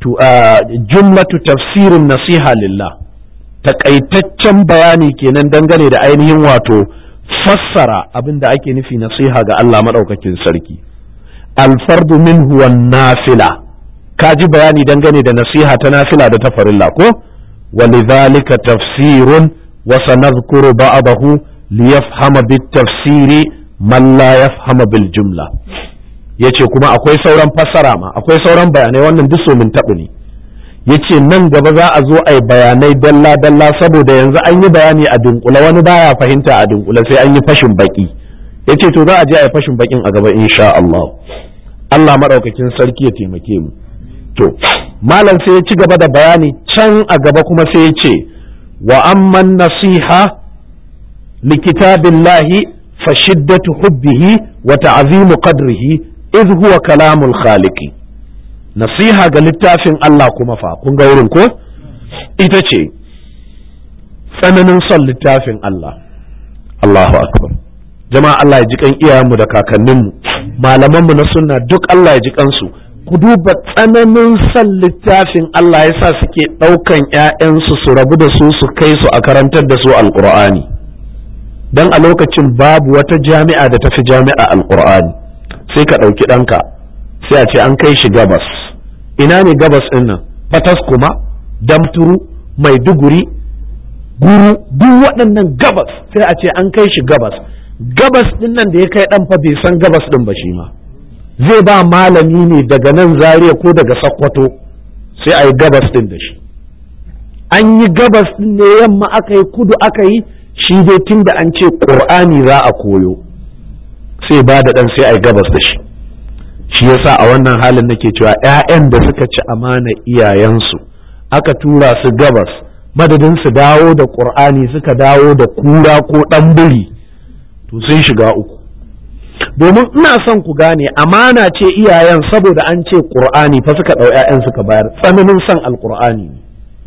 jumlatu tafsirin nasiha lillah takaitaccen bayani kenan dangane da ainihin wato fassara abin da ake nufi nasiha ga Allah maɗaukakin sarki alfardu minhu wan nafila ka ji bayani dangane da nasiha ta nafila da ta farilla ko ولذلك تفسير وسنذكر بعضه ليفهم بالتفسير من لا يفهم بالجملة yace kuma akwai sauran fassara ma akwai sauran bayanai wannan duk min taɓu ne yace nan gaba za a zo a yi bayanai dalla dalla saboda yanzu an yi bayani a dunkula wani baya fahimta a dunkula sai an yi fashin baki yace to za a je a yi fashin bakin a gaba insha Allah Allah madaukakin sarki ya taimake mu to malam sai ya ci gaba da bayani can a gaba kuma sai ya ce wa amman nasiha likitabillahi fa shiddatu hubbihi wa ta'zimu qadrihi idh huwa kalamul khaliqi nasiha ga littafin Allah kuma fa kun ga wurin ko ita ce tsananin son littafin Allah Allahu akbar jama'a Allah ya ji kan iyayenmu da kakanninmu malamanmu na sunna duk Allah ya ji kansu ku duba tsananin son littafin Allah ya sa suke ɗaukan ‘ya'yansu su rabu da su su kai su a karantar da su alƙur'ani don a lokacin babu wata jami'a da tafi jami'a alƙur'ani sai ka ɗauki ɗanka sai a ce an kai shi gabas ina ne gabas ɗin nan fatas kuma damturu maiduguri guru duk waɗannan gabas sai a ce an kai shi gabas gabas ɗin nan da ya kai ɗan fa bai san gabas ɗin ba shi ma zai ba malami ne daga nan zaria ko daga sakkwato sai a yi gabas din da shi an yi gabas din ne yamma aka yi kudu aka yi shi dai tun da an ce ƙur'ani za a koyo sai ba da ɗan sai a yi gabas da shi shi yasa a wannan halin nake cewa 'ya'yan da suka ci amana iyayensu aka tura su gabas madadin su dawo da ƙur'ani suka dawo da kura ko ɗan biri to sun shiga uku domin ina son ku gane amana ce iyayen saboda an ce qur'ani fa suka ɗau 'ya'yan suka bayar tsananin son alqur'ani ne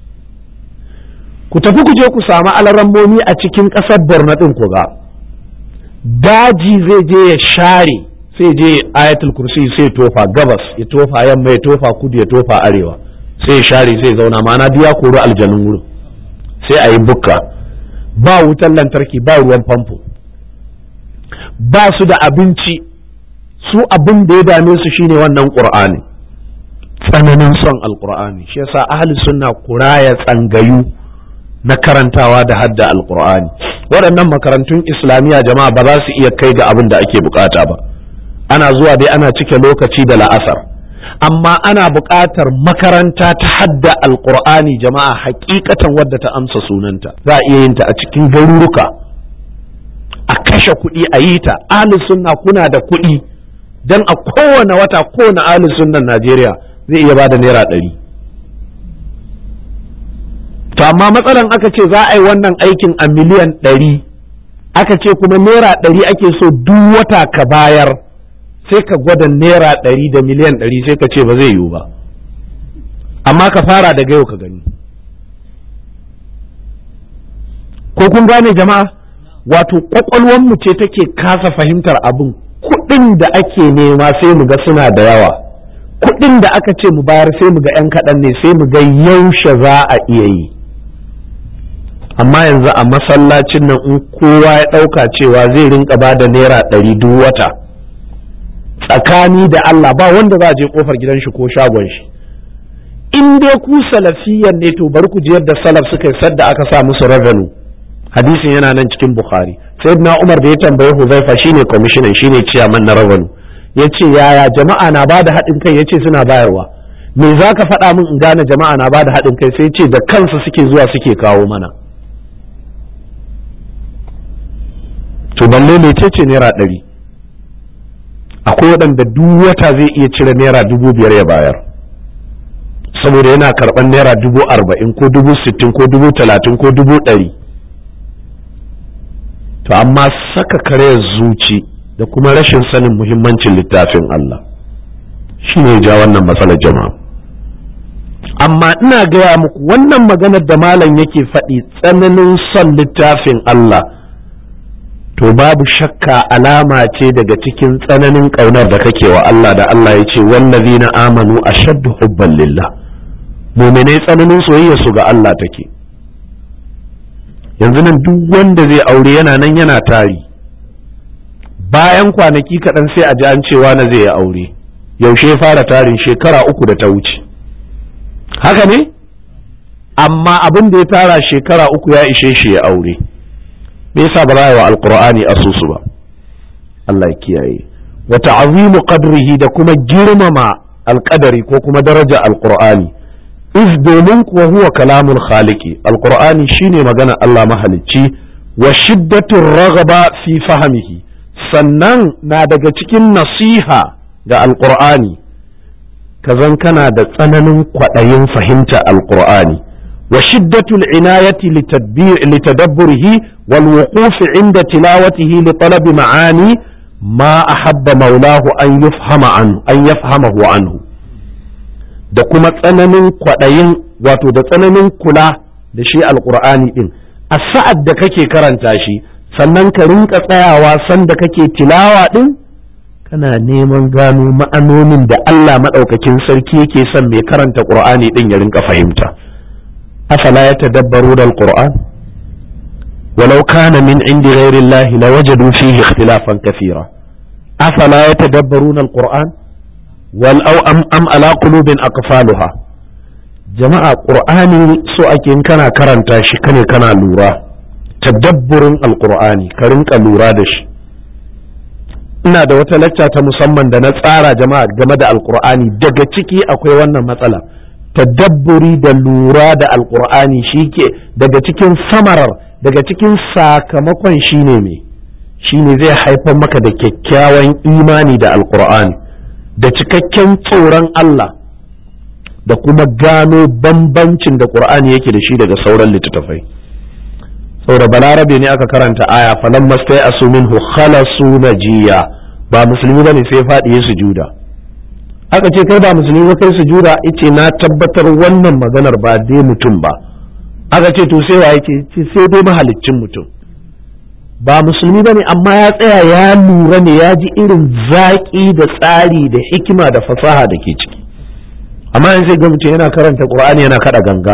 ku tafi ku je ku samu alarammomi a cikin ƙasar borno ɗin ku ga daji zai je ya share sai je ayatul kursi sai tofa gabas ya tofa yamma ya tofa kudu ya tofa arewa sai ya share sai zauna ma'ana biya koro aljanun wurin sai a yi bukka ba wutar lantarki ba ruwan famfo ba su da abinci su abin da ya dame su shine wannan qur'ani tsananin son alqur'ani shi yasa ahli sunna kuraya tsangayu na karantawa da hadda alqur'ani waɗannan makarantun islamiyya jama'a ba za su iya kai ga abin da ake bukata ba ana zuwa dai ana cike lokaci da la'asar amma ana buƙatar makaranta ta hadda alqur'ani jama'a hakikatan wadda ta amsa sunanta za a iya yin ta a cikin garuruka a kashe kuɗi a yi ta ahli sunna kuna da kuɗi don a kowane wata kowane ahli sunnan najeriya zai iya bada naira ɗari to amma matsalan aka ce za a yi wannan aikin a miliyan ɗari aka ce kuma naira ɗari ake so duk wata ka bayar sai ka gwada naira ɗari da miliyan ɗari sai ka ce ba zai yiwu ba amma ka fara daga yau ka gani ko kun gane jama'a wato mu ce take kasa fahimtar abin kuɗin da ake nema sai mu ga suna da yawa kuɗin da aka ce mu bayar sai mu ga 'yan kaɗan ne sai mu ga yaushe za a iya yi amma yanzu a masallacin nan in kowa ya ɗauka cewa zai rinka ba da naira ɗari duk wata tsakani da Allah ba wanda za a je kofar gidan shi ko shagon shi in dai ku salafiyan ne to bari ku ji yadda salaf suka yi sadda aka sa musu revenue hadisin yana nan cikin bukhari sayyidina umar da ya tambaye huzaifa shine commissioner shine chairman na revenue yace yaya jama'a na bada haɗin kai yace suna bayarwa me za ka faɗa min in gane jama'a na bada haɗin kai sai ce da kansu suke zuwa suke kawo mana to balle ne ce naira ɗari akwai waɗanda duk wata zai iya cire naira dubu biyar ya bayar saboda yana karɓar naira dubu arba'in ko dubu sittin ko dubu talatin ko dubu ɗari to amma saka karayar zuci da kuma rashin sanin muhimmancin littafin Allah shi ne ja wannan matsalar jama'a amma ina gaya muku wannan maganar da malam yake faɗi tsananin son littafin Allah to babu shakka alama ce daga cikin tsananin ƙaunar da kake wa Allah da Allah ya ce wallazina amanu ashaddu hubban lillah muminai tsananin soyayya su ga Allah take yanzu nan duk wanda zai aure yana nan yana tari bayan kwanaki kaɗan sai a ji an cewa na zai yi aure yaushe fara tarin shekara uku da ta wuce haka ne amma abin da ya tara shekara uku ya ishe shi ya aure me yasa ba za wa alqur'ani asusu ba Allah ya kiyaye wa ta'zimu qadrihi da kuma girmama alqadari ko kuma daraja alqur'ani iz domin kuwa huwa kalamul khaliqi alqur'ani shine magana Allah mahalicci wa shiddatur raghaba fi fahmihi sannan na daga cikin nasiha ga alqur'ani kazan kana da tsananin kwaɗayin fahimta alqur'ani wa shiddatul inayati litadabburihi wal wuquf inda tilawatihi li talabi ma'ani ma ahabba maulahu an yafhama anhu an yafhamahu anhu da kuma tsananin kwaɗayin wato da tsananin kula da shi alƙur'ani ɗin a sa'ad da kake karanta shi sannan ka rinka tsayawa sanda kake tilawa ɗin kana neman gano ma'anonin da Allah maɗaukakin sarki yake son mai karanta ƙur'ani ɗin ya rinka fahimta afala ya tadabbaru da alƙur'an walau kana min indi ghairi Allah lawajadu fihi ikhtilafan kathira afala ya tadabbaru da alƙur'an wal au am am ala qulubin aqfaluha jama'a qur'ani so ake in kana karanta shi kane kana lura tadabburin alqur'ani ka rinka lura da shi ina da wata lacca ta musamman da na tsara jama'a game da alqur'ani daga ciki akwai wannan matsala tadabburi da lura da alqur'ani shike daga cikin samarar daga cikin sakamakon shine me shine zai haifar maka da kyakkyawan imani da alqur'ani da cikakken tsoron Allah da kuma gano bambancin da ƙur'ani yake da shi daga sauran littattafai saboda balarabe ne aka karanta aya falan mastai asu minhu khalasu najiya ba musulmi bane sai faɗi ya sujuda aka ce kai ba musulmi ba kai sujuda yace na tabbatar wannan maganar ba dai mutum ba aka ce to sai wa yake ce sai dai mahaliccin mutum ba musulmi bane amma ya tsaya ya lura ne ya ji irin zaƙi da tsari da hikima da fasaha da ke ciki amma in sai ga mutum yana karanta qur'ani yana kada ganga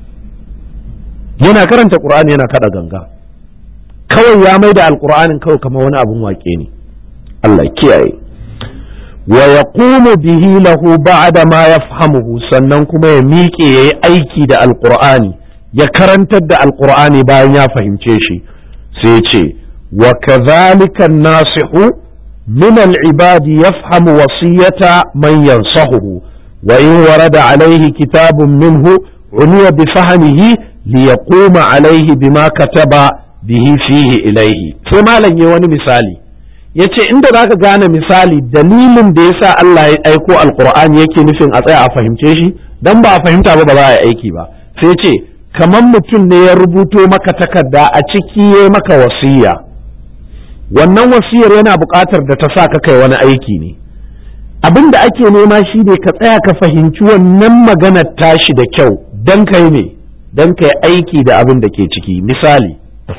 yana karanta qur'ani yana kada ganga kawai ya mai da alqur'anin kawai kamar wani abun wake ne Allah kiyaye wa yaqumu bihi lahu ba'da ma yafhamuhu sannan kuma ya miƙe yayi aiki da alqur'ani ya karantar da alqur'ani bayan ya fahimce shi sai ce wa kadhalika nasihu min al-ibadi yafhamu wasiyata man yansahuhu وإن ورد عليه كتاب منه عني بفهمه ليقوم عليه بما كتب به فيه إليه ثم لن يواني مثالي yace inda zaka gane misali dalilin da yasa Allah ya aiko alqur'ani yake nufin a tsaya a fahimce shi dan ba a fahimta ba ba za a yi aiki ba sai ce kamar mutum ne ya rubuto maka takarda a ciki ya maka wasiya wannan wasiyar yana buƙatar da ta sa ka kai wani aiki ne abin da ake nema shi ne ka tsaya ka fahimci wannan maganar tashi da kyau don ka yi ne don ka yi aiki da abin da ke ciki misali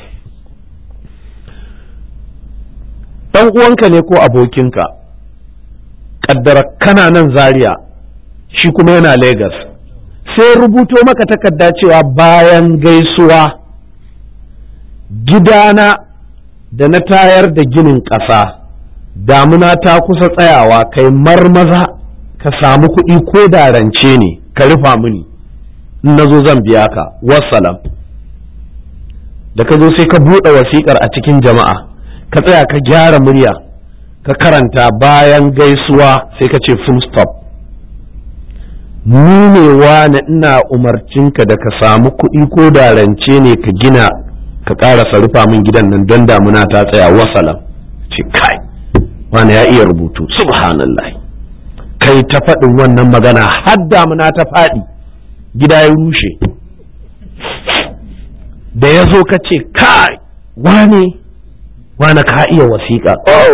ɗan uwanka ne ko abokinka ƙaddara kana nan zaria shi kuma yana Legas. sai rubuto maka takarda cewa bayan gaisuwa gidana da na tayar da ginin ƙasa damuna ta kusa tsayawa kai marmaza ka samu kuɗi ko da rance ne ka rufa mini in na zo zan biya ka wassalam da ka zo sai ka buɗe wasiƙar a cikin jama'a ka tsaya ka gyara murya ka karanta bayan gaisuwa sai ka ce full stop ni ne wane ina umarcinka da ka samu kuɗi ko da rance ne ka gina ka ƙarasa rufa min gidan nan don damuna ta tsaya wassalam ce kai wani ya iya rubutu subhanallah kai ta faɗin wannan magana har damuna ta faɗi gida ya rushe da ya zo ka ce kai wane wane ka iya wasiƙa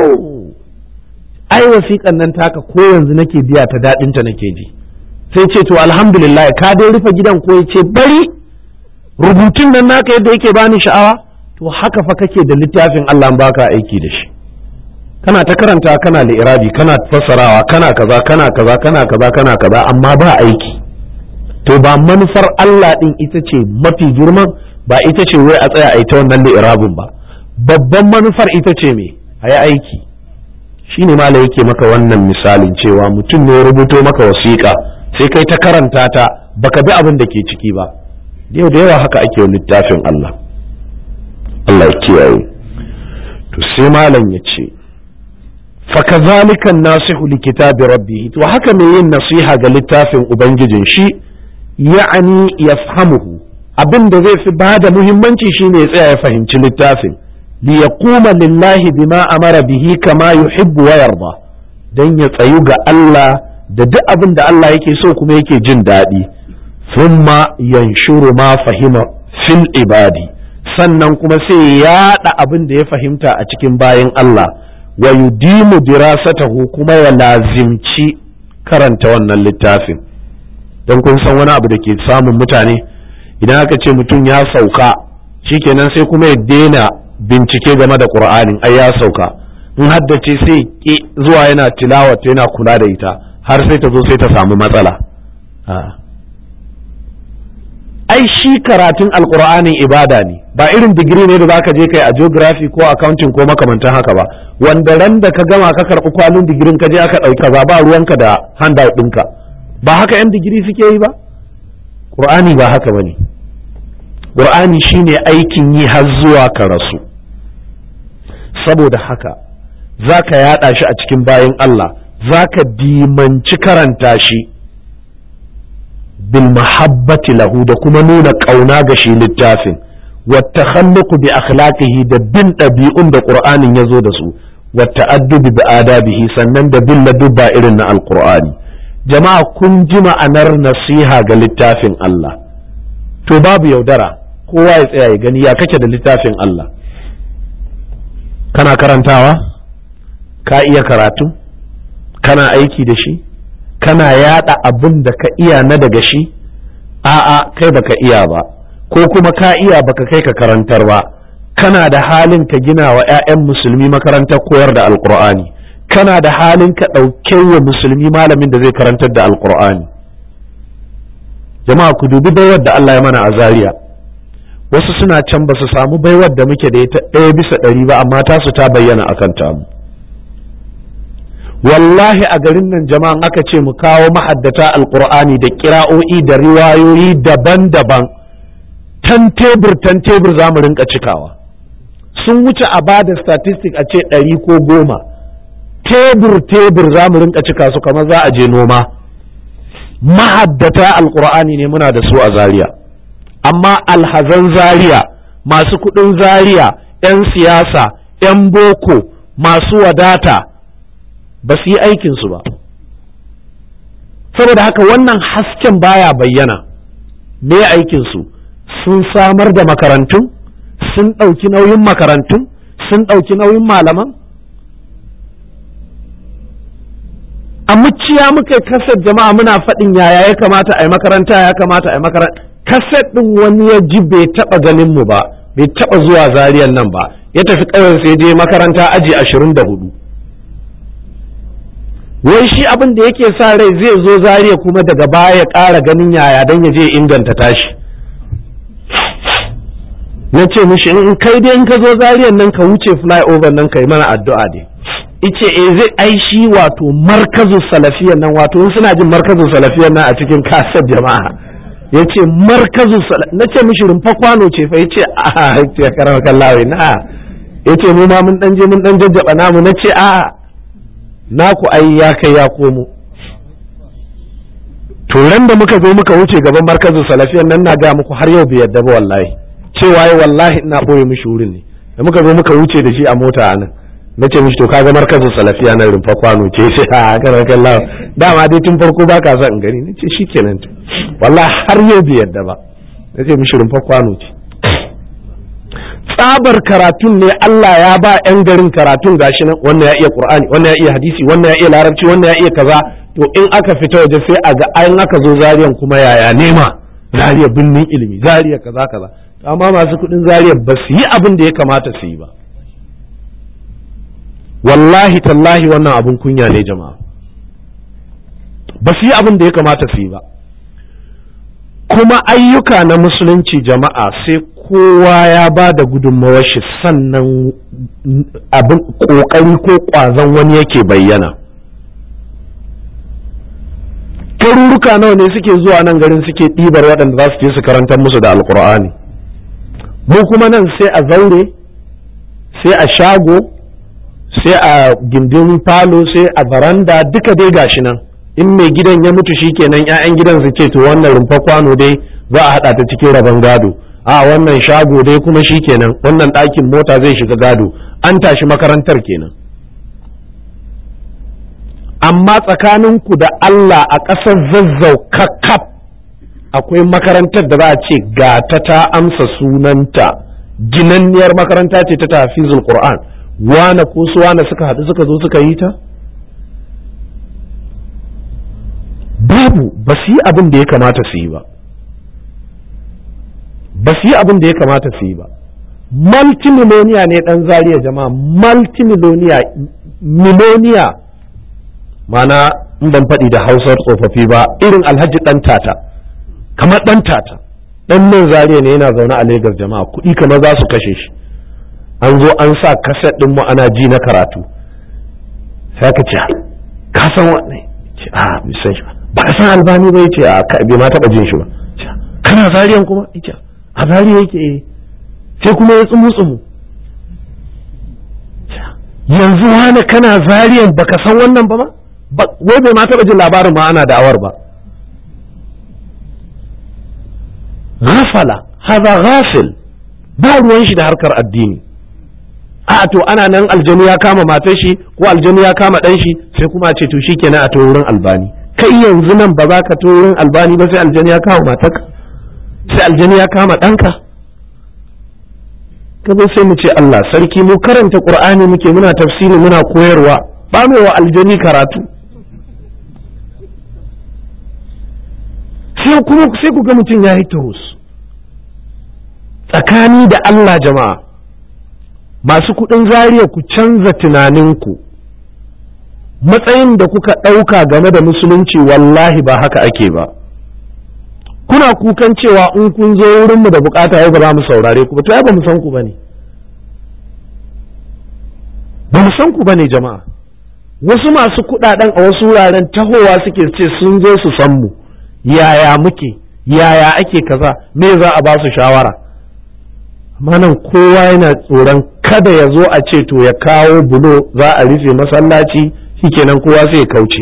ai wasiƙan nan taka ko yanzu nake biya ta daɗinta nake ji sai ce to alhamdulillah ka dai rufe gidan ko ya ce bari rubutun nan naka yadda yake bani sha'awa to haka fa kake da littafin Allah baka aiki da shi kana ta karanta kana li'irabi kana fassarawa kana kaza kana kaza kana kaza kana kaza amma ba aiki to ba manufar Allah din ita ce mafi girman ba ita ce wai a tsaya a ita wannan li'irabin ba babban manufar ita ce me a yi aiki shine mala yake maka wannan misalin cewa mutum ne ya rubuto maka wasiƙa sai kai ta karanta ta baka bi abin da ke ciki ba yau da yawa haka ake littafin Allah Allah ya kiyaye to sai malam ya ce fakazalika nasihu li kitabi rabbi to haka mai yin nasiha ga littafin ubangijin shi ya'ani yafhamuhu abin da zai fi bada muhimmanci shine ya tsaya ya fahimci littafin li yaquma lillahi bima amara bihi kama yuhibbu wa yarda dan ya tsayu ga Allah da duk abin da Allah yake so kuma yake jin daɗi thumma yanshuru ma fahima fil ibadi sannan kuma sai ya yaɗa abin da ya fahimta a cikin bayan Allah wa yudimu dirasatahu kuma ya lazimci karanta wannan littafin don kun san wani abu da ke samun mutane idan aka ce mutum ya sauka shikenan sai kuma ya daina bincike game da qur'anin ai ya sauka in haddace sai ki zuwa yana tilawata yana kula da ita har sai ta zo sai ta samu matsala ai shi karatun alkur'anin ibada ne ba irin digiri ne da zaka je kai a geography ko accounting ko makamantan haka ba wanda ran da ka gama ka karɓi kwalin digirin ka je aka ɗauka ba ba ruwanka da handout ɗinka ba haka yan digiri suke yi ba qur'ani ba haka bane qur'ani shine aikin yi har zuwa ka rasu saboda haka zaka yaɗa shi a cikin bayan Allah zaka dimanci karanta shi bil mahabbati lahu da kuma nuna ƙauna ga shi littafin wata bi akhlaqihi da bin ɗabi'un da ƙur'anin ya zo da su wata addubi bi adabihi sannan da bin ladubba irin na alƙur'ani jama'a kun ji ma'anar nasiha ga littafin Allah to babu yaudara kowa ya tsaya ya gani ya kake da littafin Allah kana karantawa ka iya karatu kana aiki da shi kana yada abin da ka iya na daga shi a'a kai baka iya ba ko kuma ka iya baka kai ka karantar ba kana da halin ka gina wa 'ya'yan musulmi makarantar koyar da alkur'ani kana da halin ka ɗauke wa musulmi malamin da zai karantar da alkur'ani jama'a ku dubi baiwar da Allah ya mana a zaria wasu suna can ba su samu baiwar da muke da ita ɗaya bisa ɗari ba amma tasu ta bayyana akan tamu wallahi a garin nan jama'an aka ce mu kawo mahaddata alkur'ani da kira'o'i da riwayoyi daban-daban tan tebur tan tebur za mu rinka cikawa sun wuce a bada statistic a ce ɗari ko goma tebur tebur za mu rinka cika su kamar za a je noma mahaddata alkur'ani ne muna da su a zaria amma alhazan zaria masu kuɗin zaria 'yan siyasa 'yan boko masu wadata ba su yi aikinsu ba saboda haka wannan hasken baya bayyana me aikinsu sun samar da makarantun sun ɗauki nauyin makarantun sun ɗauki nauyin malaman a muciya muka kasar jama'a muna faɗin yaya ya kamata a yi makaranta ya kamata a yi makaranta kaset ɗin wani ya ji bai taɓa ganin mu ba bai taɓa zuwa zariyan nan ba ya tafi ƙauyen sai je makaranta aji ashirin da hudu wai shi abin da yake sa rai zai zo zariya kuma daga baya ya ƙara ganin yaya don ya je inganta tashi na ce mishi in kai dai in ka zo zariyan nan ka wuce flyover nan ka yi mana addu'a dai ice e zai ai shi wato markazu salafiyan nan wato in suna jin markazu salafiyan nan a cikin kasar jama'a ya ce markazu na ce mishi rumfa kwano ce fa ya ce a ya karama kallawai na ya ce mu ma mun dan je mun dan jajjaba namu na ce a'a naku ai ya kai ya komo turan da muka zo muka wuce gaban markazin salafiyan nan na ga muku har yau bai yadda ba wallahi cewa yi wallahi ina ɓoye mishi wurin ne da muka zo muka wuce da shi a mota anan na ce mishi to kaga markazin salafiya na rumfa kwano ce sai a kan kalla dama dai tun farko ba ka son in gani na ce shikenan to wallahi har yau bai yadda ba na ce mishi rumfa kwano ce tsabar karatun ne Allah ya ba 'yan garin karatun gashi nan wannan ya iya Qur'ani wannan ya iya hadisi wannan ya iya larabci wannan ya iya kaza to in aka fita waje sai a ga ayin aka zo zariyan kuma yaya nema zariya binnin ilimi zariya kaza kaza amma masu kudin zariya ba su yi abin da ya kamata su yi ba wallahi tallahi wannan abin kunya ne jama'a ba su yi abin da ya kamata su yi ba kuma ayyuka na musulunci jama'a sai kowa ya ba da gudunmawar shi sannan abin ƙoƙari ko ƙwazon wani yake bayyana garuruka nawa ne suke zuwa nan garin suke ɗibar waɗanda za su je su karantar musu da alkur'ani mu kuma nan sai a zaure sai a shago sai a gindin falo sai a baranda duka dai gashi nan in mai gidan ya mutu shikenan 'ya'yan gidan su ce to wannan rumfa kwano dai za a haɗa ta cikin rabon gado a wannan shago dai kuma shikenan wannan ɗakin mota zai shiga gado an tashi makarantar kenan amma tsakaninku da Allah a ƙasar zazzau kakkaf akwai makarantar da za a ce ga ta ta amsa sunanta ginanniyar makaranta ce ta tafizul Qur'an wane ko su wane suka haɗu suka zo suka yi ta babu ba su yi abin da ya kamata su yi ba ba su yi abin da ya kamata su yi ba multimiloniya ne ɗan zariya jama'a multimiloniya miloniya mana in ban faɗi da hausar tsofaffi ba irin alhaji ɗan tata kamar ɗan tata ɗan nan zariya ne yana zaune a legas jama'a kuɗi kamar za su kashe shi an zo an sa kaset ɗin mu ana ji na karatu sai ka ce ka san wanne ce a bisan shi ba ka san albani ba yace a bai ma taɓa jin shi ba kana zariyan kuma yace a zariya yake sai kuma ya tsumu tsumu yanzu wani kana zariyan baka san wannan ba ma wai bai ma taɓa jin labarin ma ana da'awar ba ghafala haza ghafil ba ruwan shi da harkar addini a to ana nan aljanu ya kama matar shi ko aljanu ya kama ɗan shi sai kuma ce to shikenan a to wurin albani kai yanzu nan ba za ka to wurin albani ba sai aljanu ya kama matarka sai aljanu ya kama ɗanka kazo sai mu ce Allah sarki mu karanta qur'ani muke muna tafsiri muna koyarwa ba mu wa aljani karatu sai kuma sai ku ga mutum ya yi tahus tsakani da Allah jama'a masu kuɗin zariya ku canza tunaninku matsayin da kuka ɗauka game da musulunci wallahi ba haka ake ba kuna kukan cewa in kun zo wurinmu da bukata yau ba za mu saurare ku ba to ba mu san ku bane ba mu san ku bane jama'a wasu masu kuɗaɗen a wasu wuraren tahowa suke ce sun zo su san mu yaya muke yaya ake kaza me za a ba su shawara amma nan kowa yana tsoron kada ya zo a ce to ya kawo bulo za a rufe masallaci shikenan kowa sai ya kauce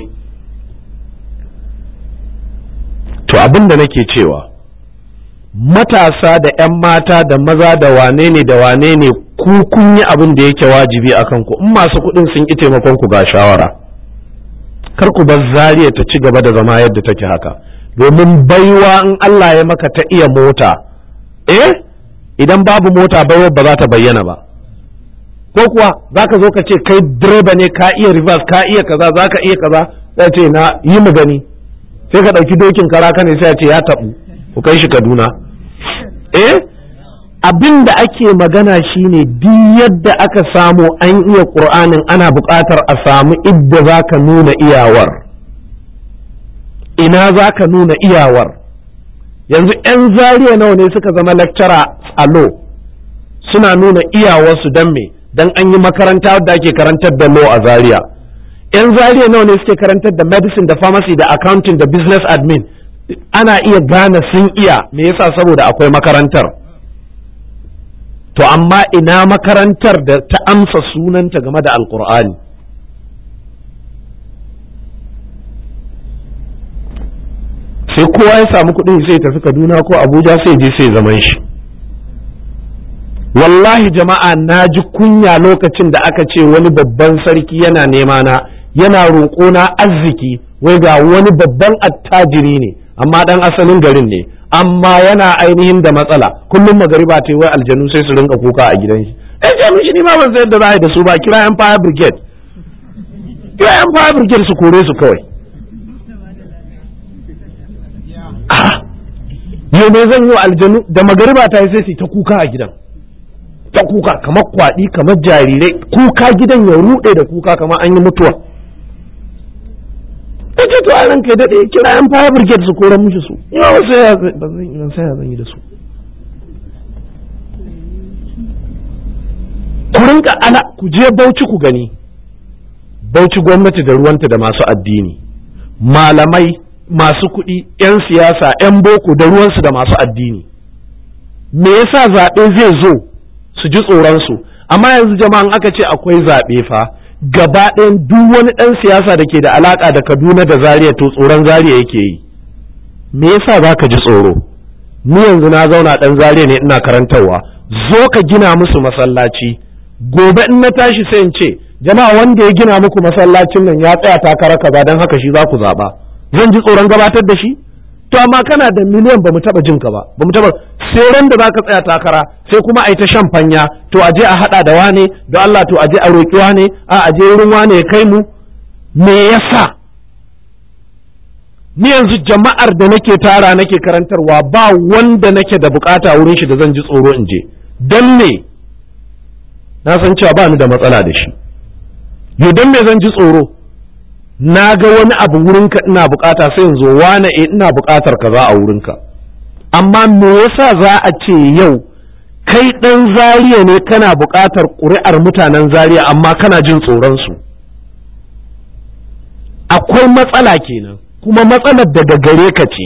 to abin da nake cewa matasa da 'yan mata da maza da wane ne da wane ne ku kun yi abin da yake wajibi a kanku in masu kuɗin sun ƙi taimakon ku ga shawara kar ku bar zariya ta ci gaba da zama yadda take haka domin baiwa in Allah ya maka ta iya mota eh idan babu mota baiwa ba za ta bayyana ba ko kuwa za ka zo ka ce kai direba ne ka iya reverse ka iya kaza za ka iya kaza sai ce na yi mu gani sai ka ɗauki dokin karaka ne sai ya ce ya taɓu ku kai shi kaduna eh abin da ake magana shine duk yadda aka samu an iya ƙur'anin ana buƙatar a samu idda za ka nuna iyawar ina za ka nuna iyawar yanzu 'yan zariya nawa ne suka zama lecturer a law suna nuna iyawarsu don me don an yi makaranta wadda ake karantar da law a zaria 'yan zariya nawa ne suke karantar da medicine da pharmacy da accounting da business admin ana iya gane sun iya me yasa saboda akwai makarantar to amma ina makarantar da ta amsa sunanta game da alkur'ani sai kowa ya samu kuɗin sai tafi kaduna ko abuja sai je sai zaman shi wallahi jama'a na ji kunya lokacin da aka ce wani babban sarki yana nema na yana roƙona arziki wai ga wani babban attajiri ne amma dan asalin garin ne amma yana ainihin da matsala kullum magariba ta wai aljanu sai su rinka kuka a gidan shi eh ce mishi ni ma ban san yadda za a yi da su ba kira yan fire brigade kira yan fire brigade su kore su kawai yau me zan yi wa aljanu da magariba ta yi sai su ta kuka a gidan ta kuka kamar kwaɗi kamar jarirai kuka gidan ya ruɗe da kuka kamar an yi mutuwa ta ce to a ranka daɗe kira yan fire brigade su koran mushi su yawa sai ya zan yi da su ku rinka ala ku je bauchi ku gani bauchi gwamnati da ruwanta da masu addini malamai masu kuɗi 'yan siyasa 'yan boko da ruwansu da masu addini me yasa zaɓe zai zo su ji tsoronsu amma yanzu jama'an aka ce akwai zaɓe fa gaba ɗayan duk wani ɗan siyasa da ke da alaƙa da kaduna da zaria to tsoron zaria yake yi me yasa za ka ji tsoro ni yanzu na zauna ɗan zaria ne ina karantarwa zo ka gina musu masallaci gobe in na tashi sai in ce jama'a wanda ya gina muku masallacin nan ya tsaya takara kaza don haka shi za ku zaɓa zan ji tsoron gabatar da shi to amma kana da miliyan ba mu taba jin ka ba ba mu taba sai ran da zaka tsaya takara sai kuma ai ta shan fanya to a je a hada da wane don Allah to a je a roki wane a a je wurin wane ya kai mu me yasa ni yanzu jama'ar da nake tara nake karantarwa ba wanda nake da bukata wurin shi da zan ji tsoro in je dan me na san cewa ba ni da matsala da shi yo dan me zan ji tsoro na ga wani abu wurinka ina bukata sai in zo wane e ina bukatar kaza a wurinka amma me yasa za a ce yau kai ɗan zariya ne kana bukatar ƙuri'ar mutanen zariya amma kana jin tsoron su akwai matsala kenan kuma matsalar daga gare ka ce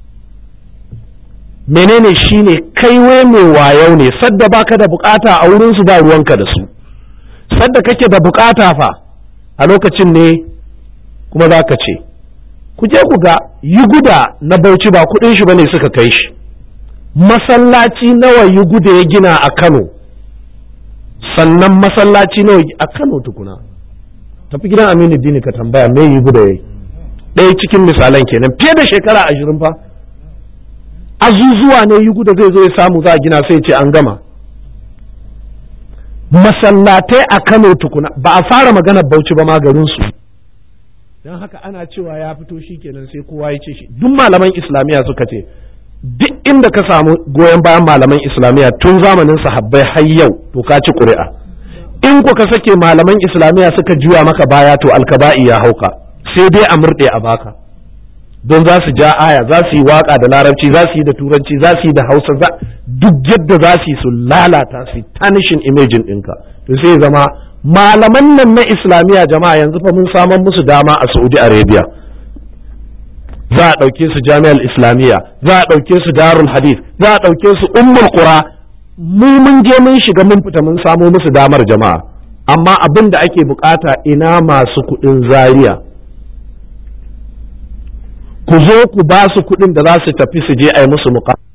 menene shine kai wai mai wayau ne sadda baka da bukata a wurin su ba ruwanka da su sadda kake da bukata fa a lokacin ne kuma za ka ce ku je ku ga yi guda na bauchi ba kudin shi bane suka kai shi masallaci nawa yi guda ya gina a kano sannan masallaci nawa a kano tukuna tafi gidan aminu dini ka tambaya me yi guda yayi ɗaya cikin misalan kenan fiye da shekara ashirin fa azuzuwa ne yi guda zai zo ya samu za a gina sai ce an gama masallatai a kano tukuna ba a fara magana bauchi ba ma garinsu su don haka ana cewa ya fito shi kenan sai kowa ya ce shi duk malaman islamiyya suka ce duk inda ka samu goyon bayan malaman islamiyya tun zamanin sahabbai har yau to ka ci ƙuri'a in ku ka sake malaman islamiyya suka juya maka baya to alkaba'i ya hauka sai dai a murɗe a baka don za su ja aya za su yi waka da larabci za su yi da turanci za su yi da hausa duk yadda za su yi su lalata su tanishin imejin ɗinka to sai zama malaman nan na islamiyya jama'a yanzu fa mun saman musu dama a saudi arabia za a ɗauke su jami'ar islamiyya za a ɗauke su darul hadith za a ɗauke su ummul qura mu mun je mun shiga mun fita mun samo musu damar jama'a amma abin da ake bukata ina masu kuɗin zaria ku zo ku ba su kuɗin da za su tafi su je a yi musu muƙa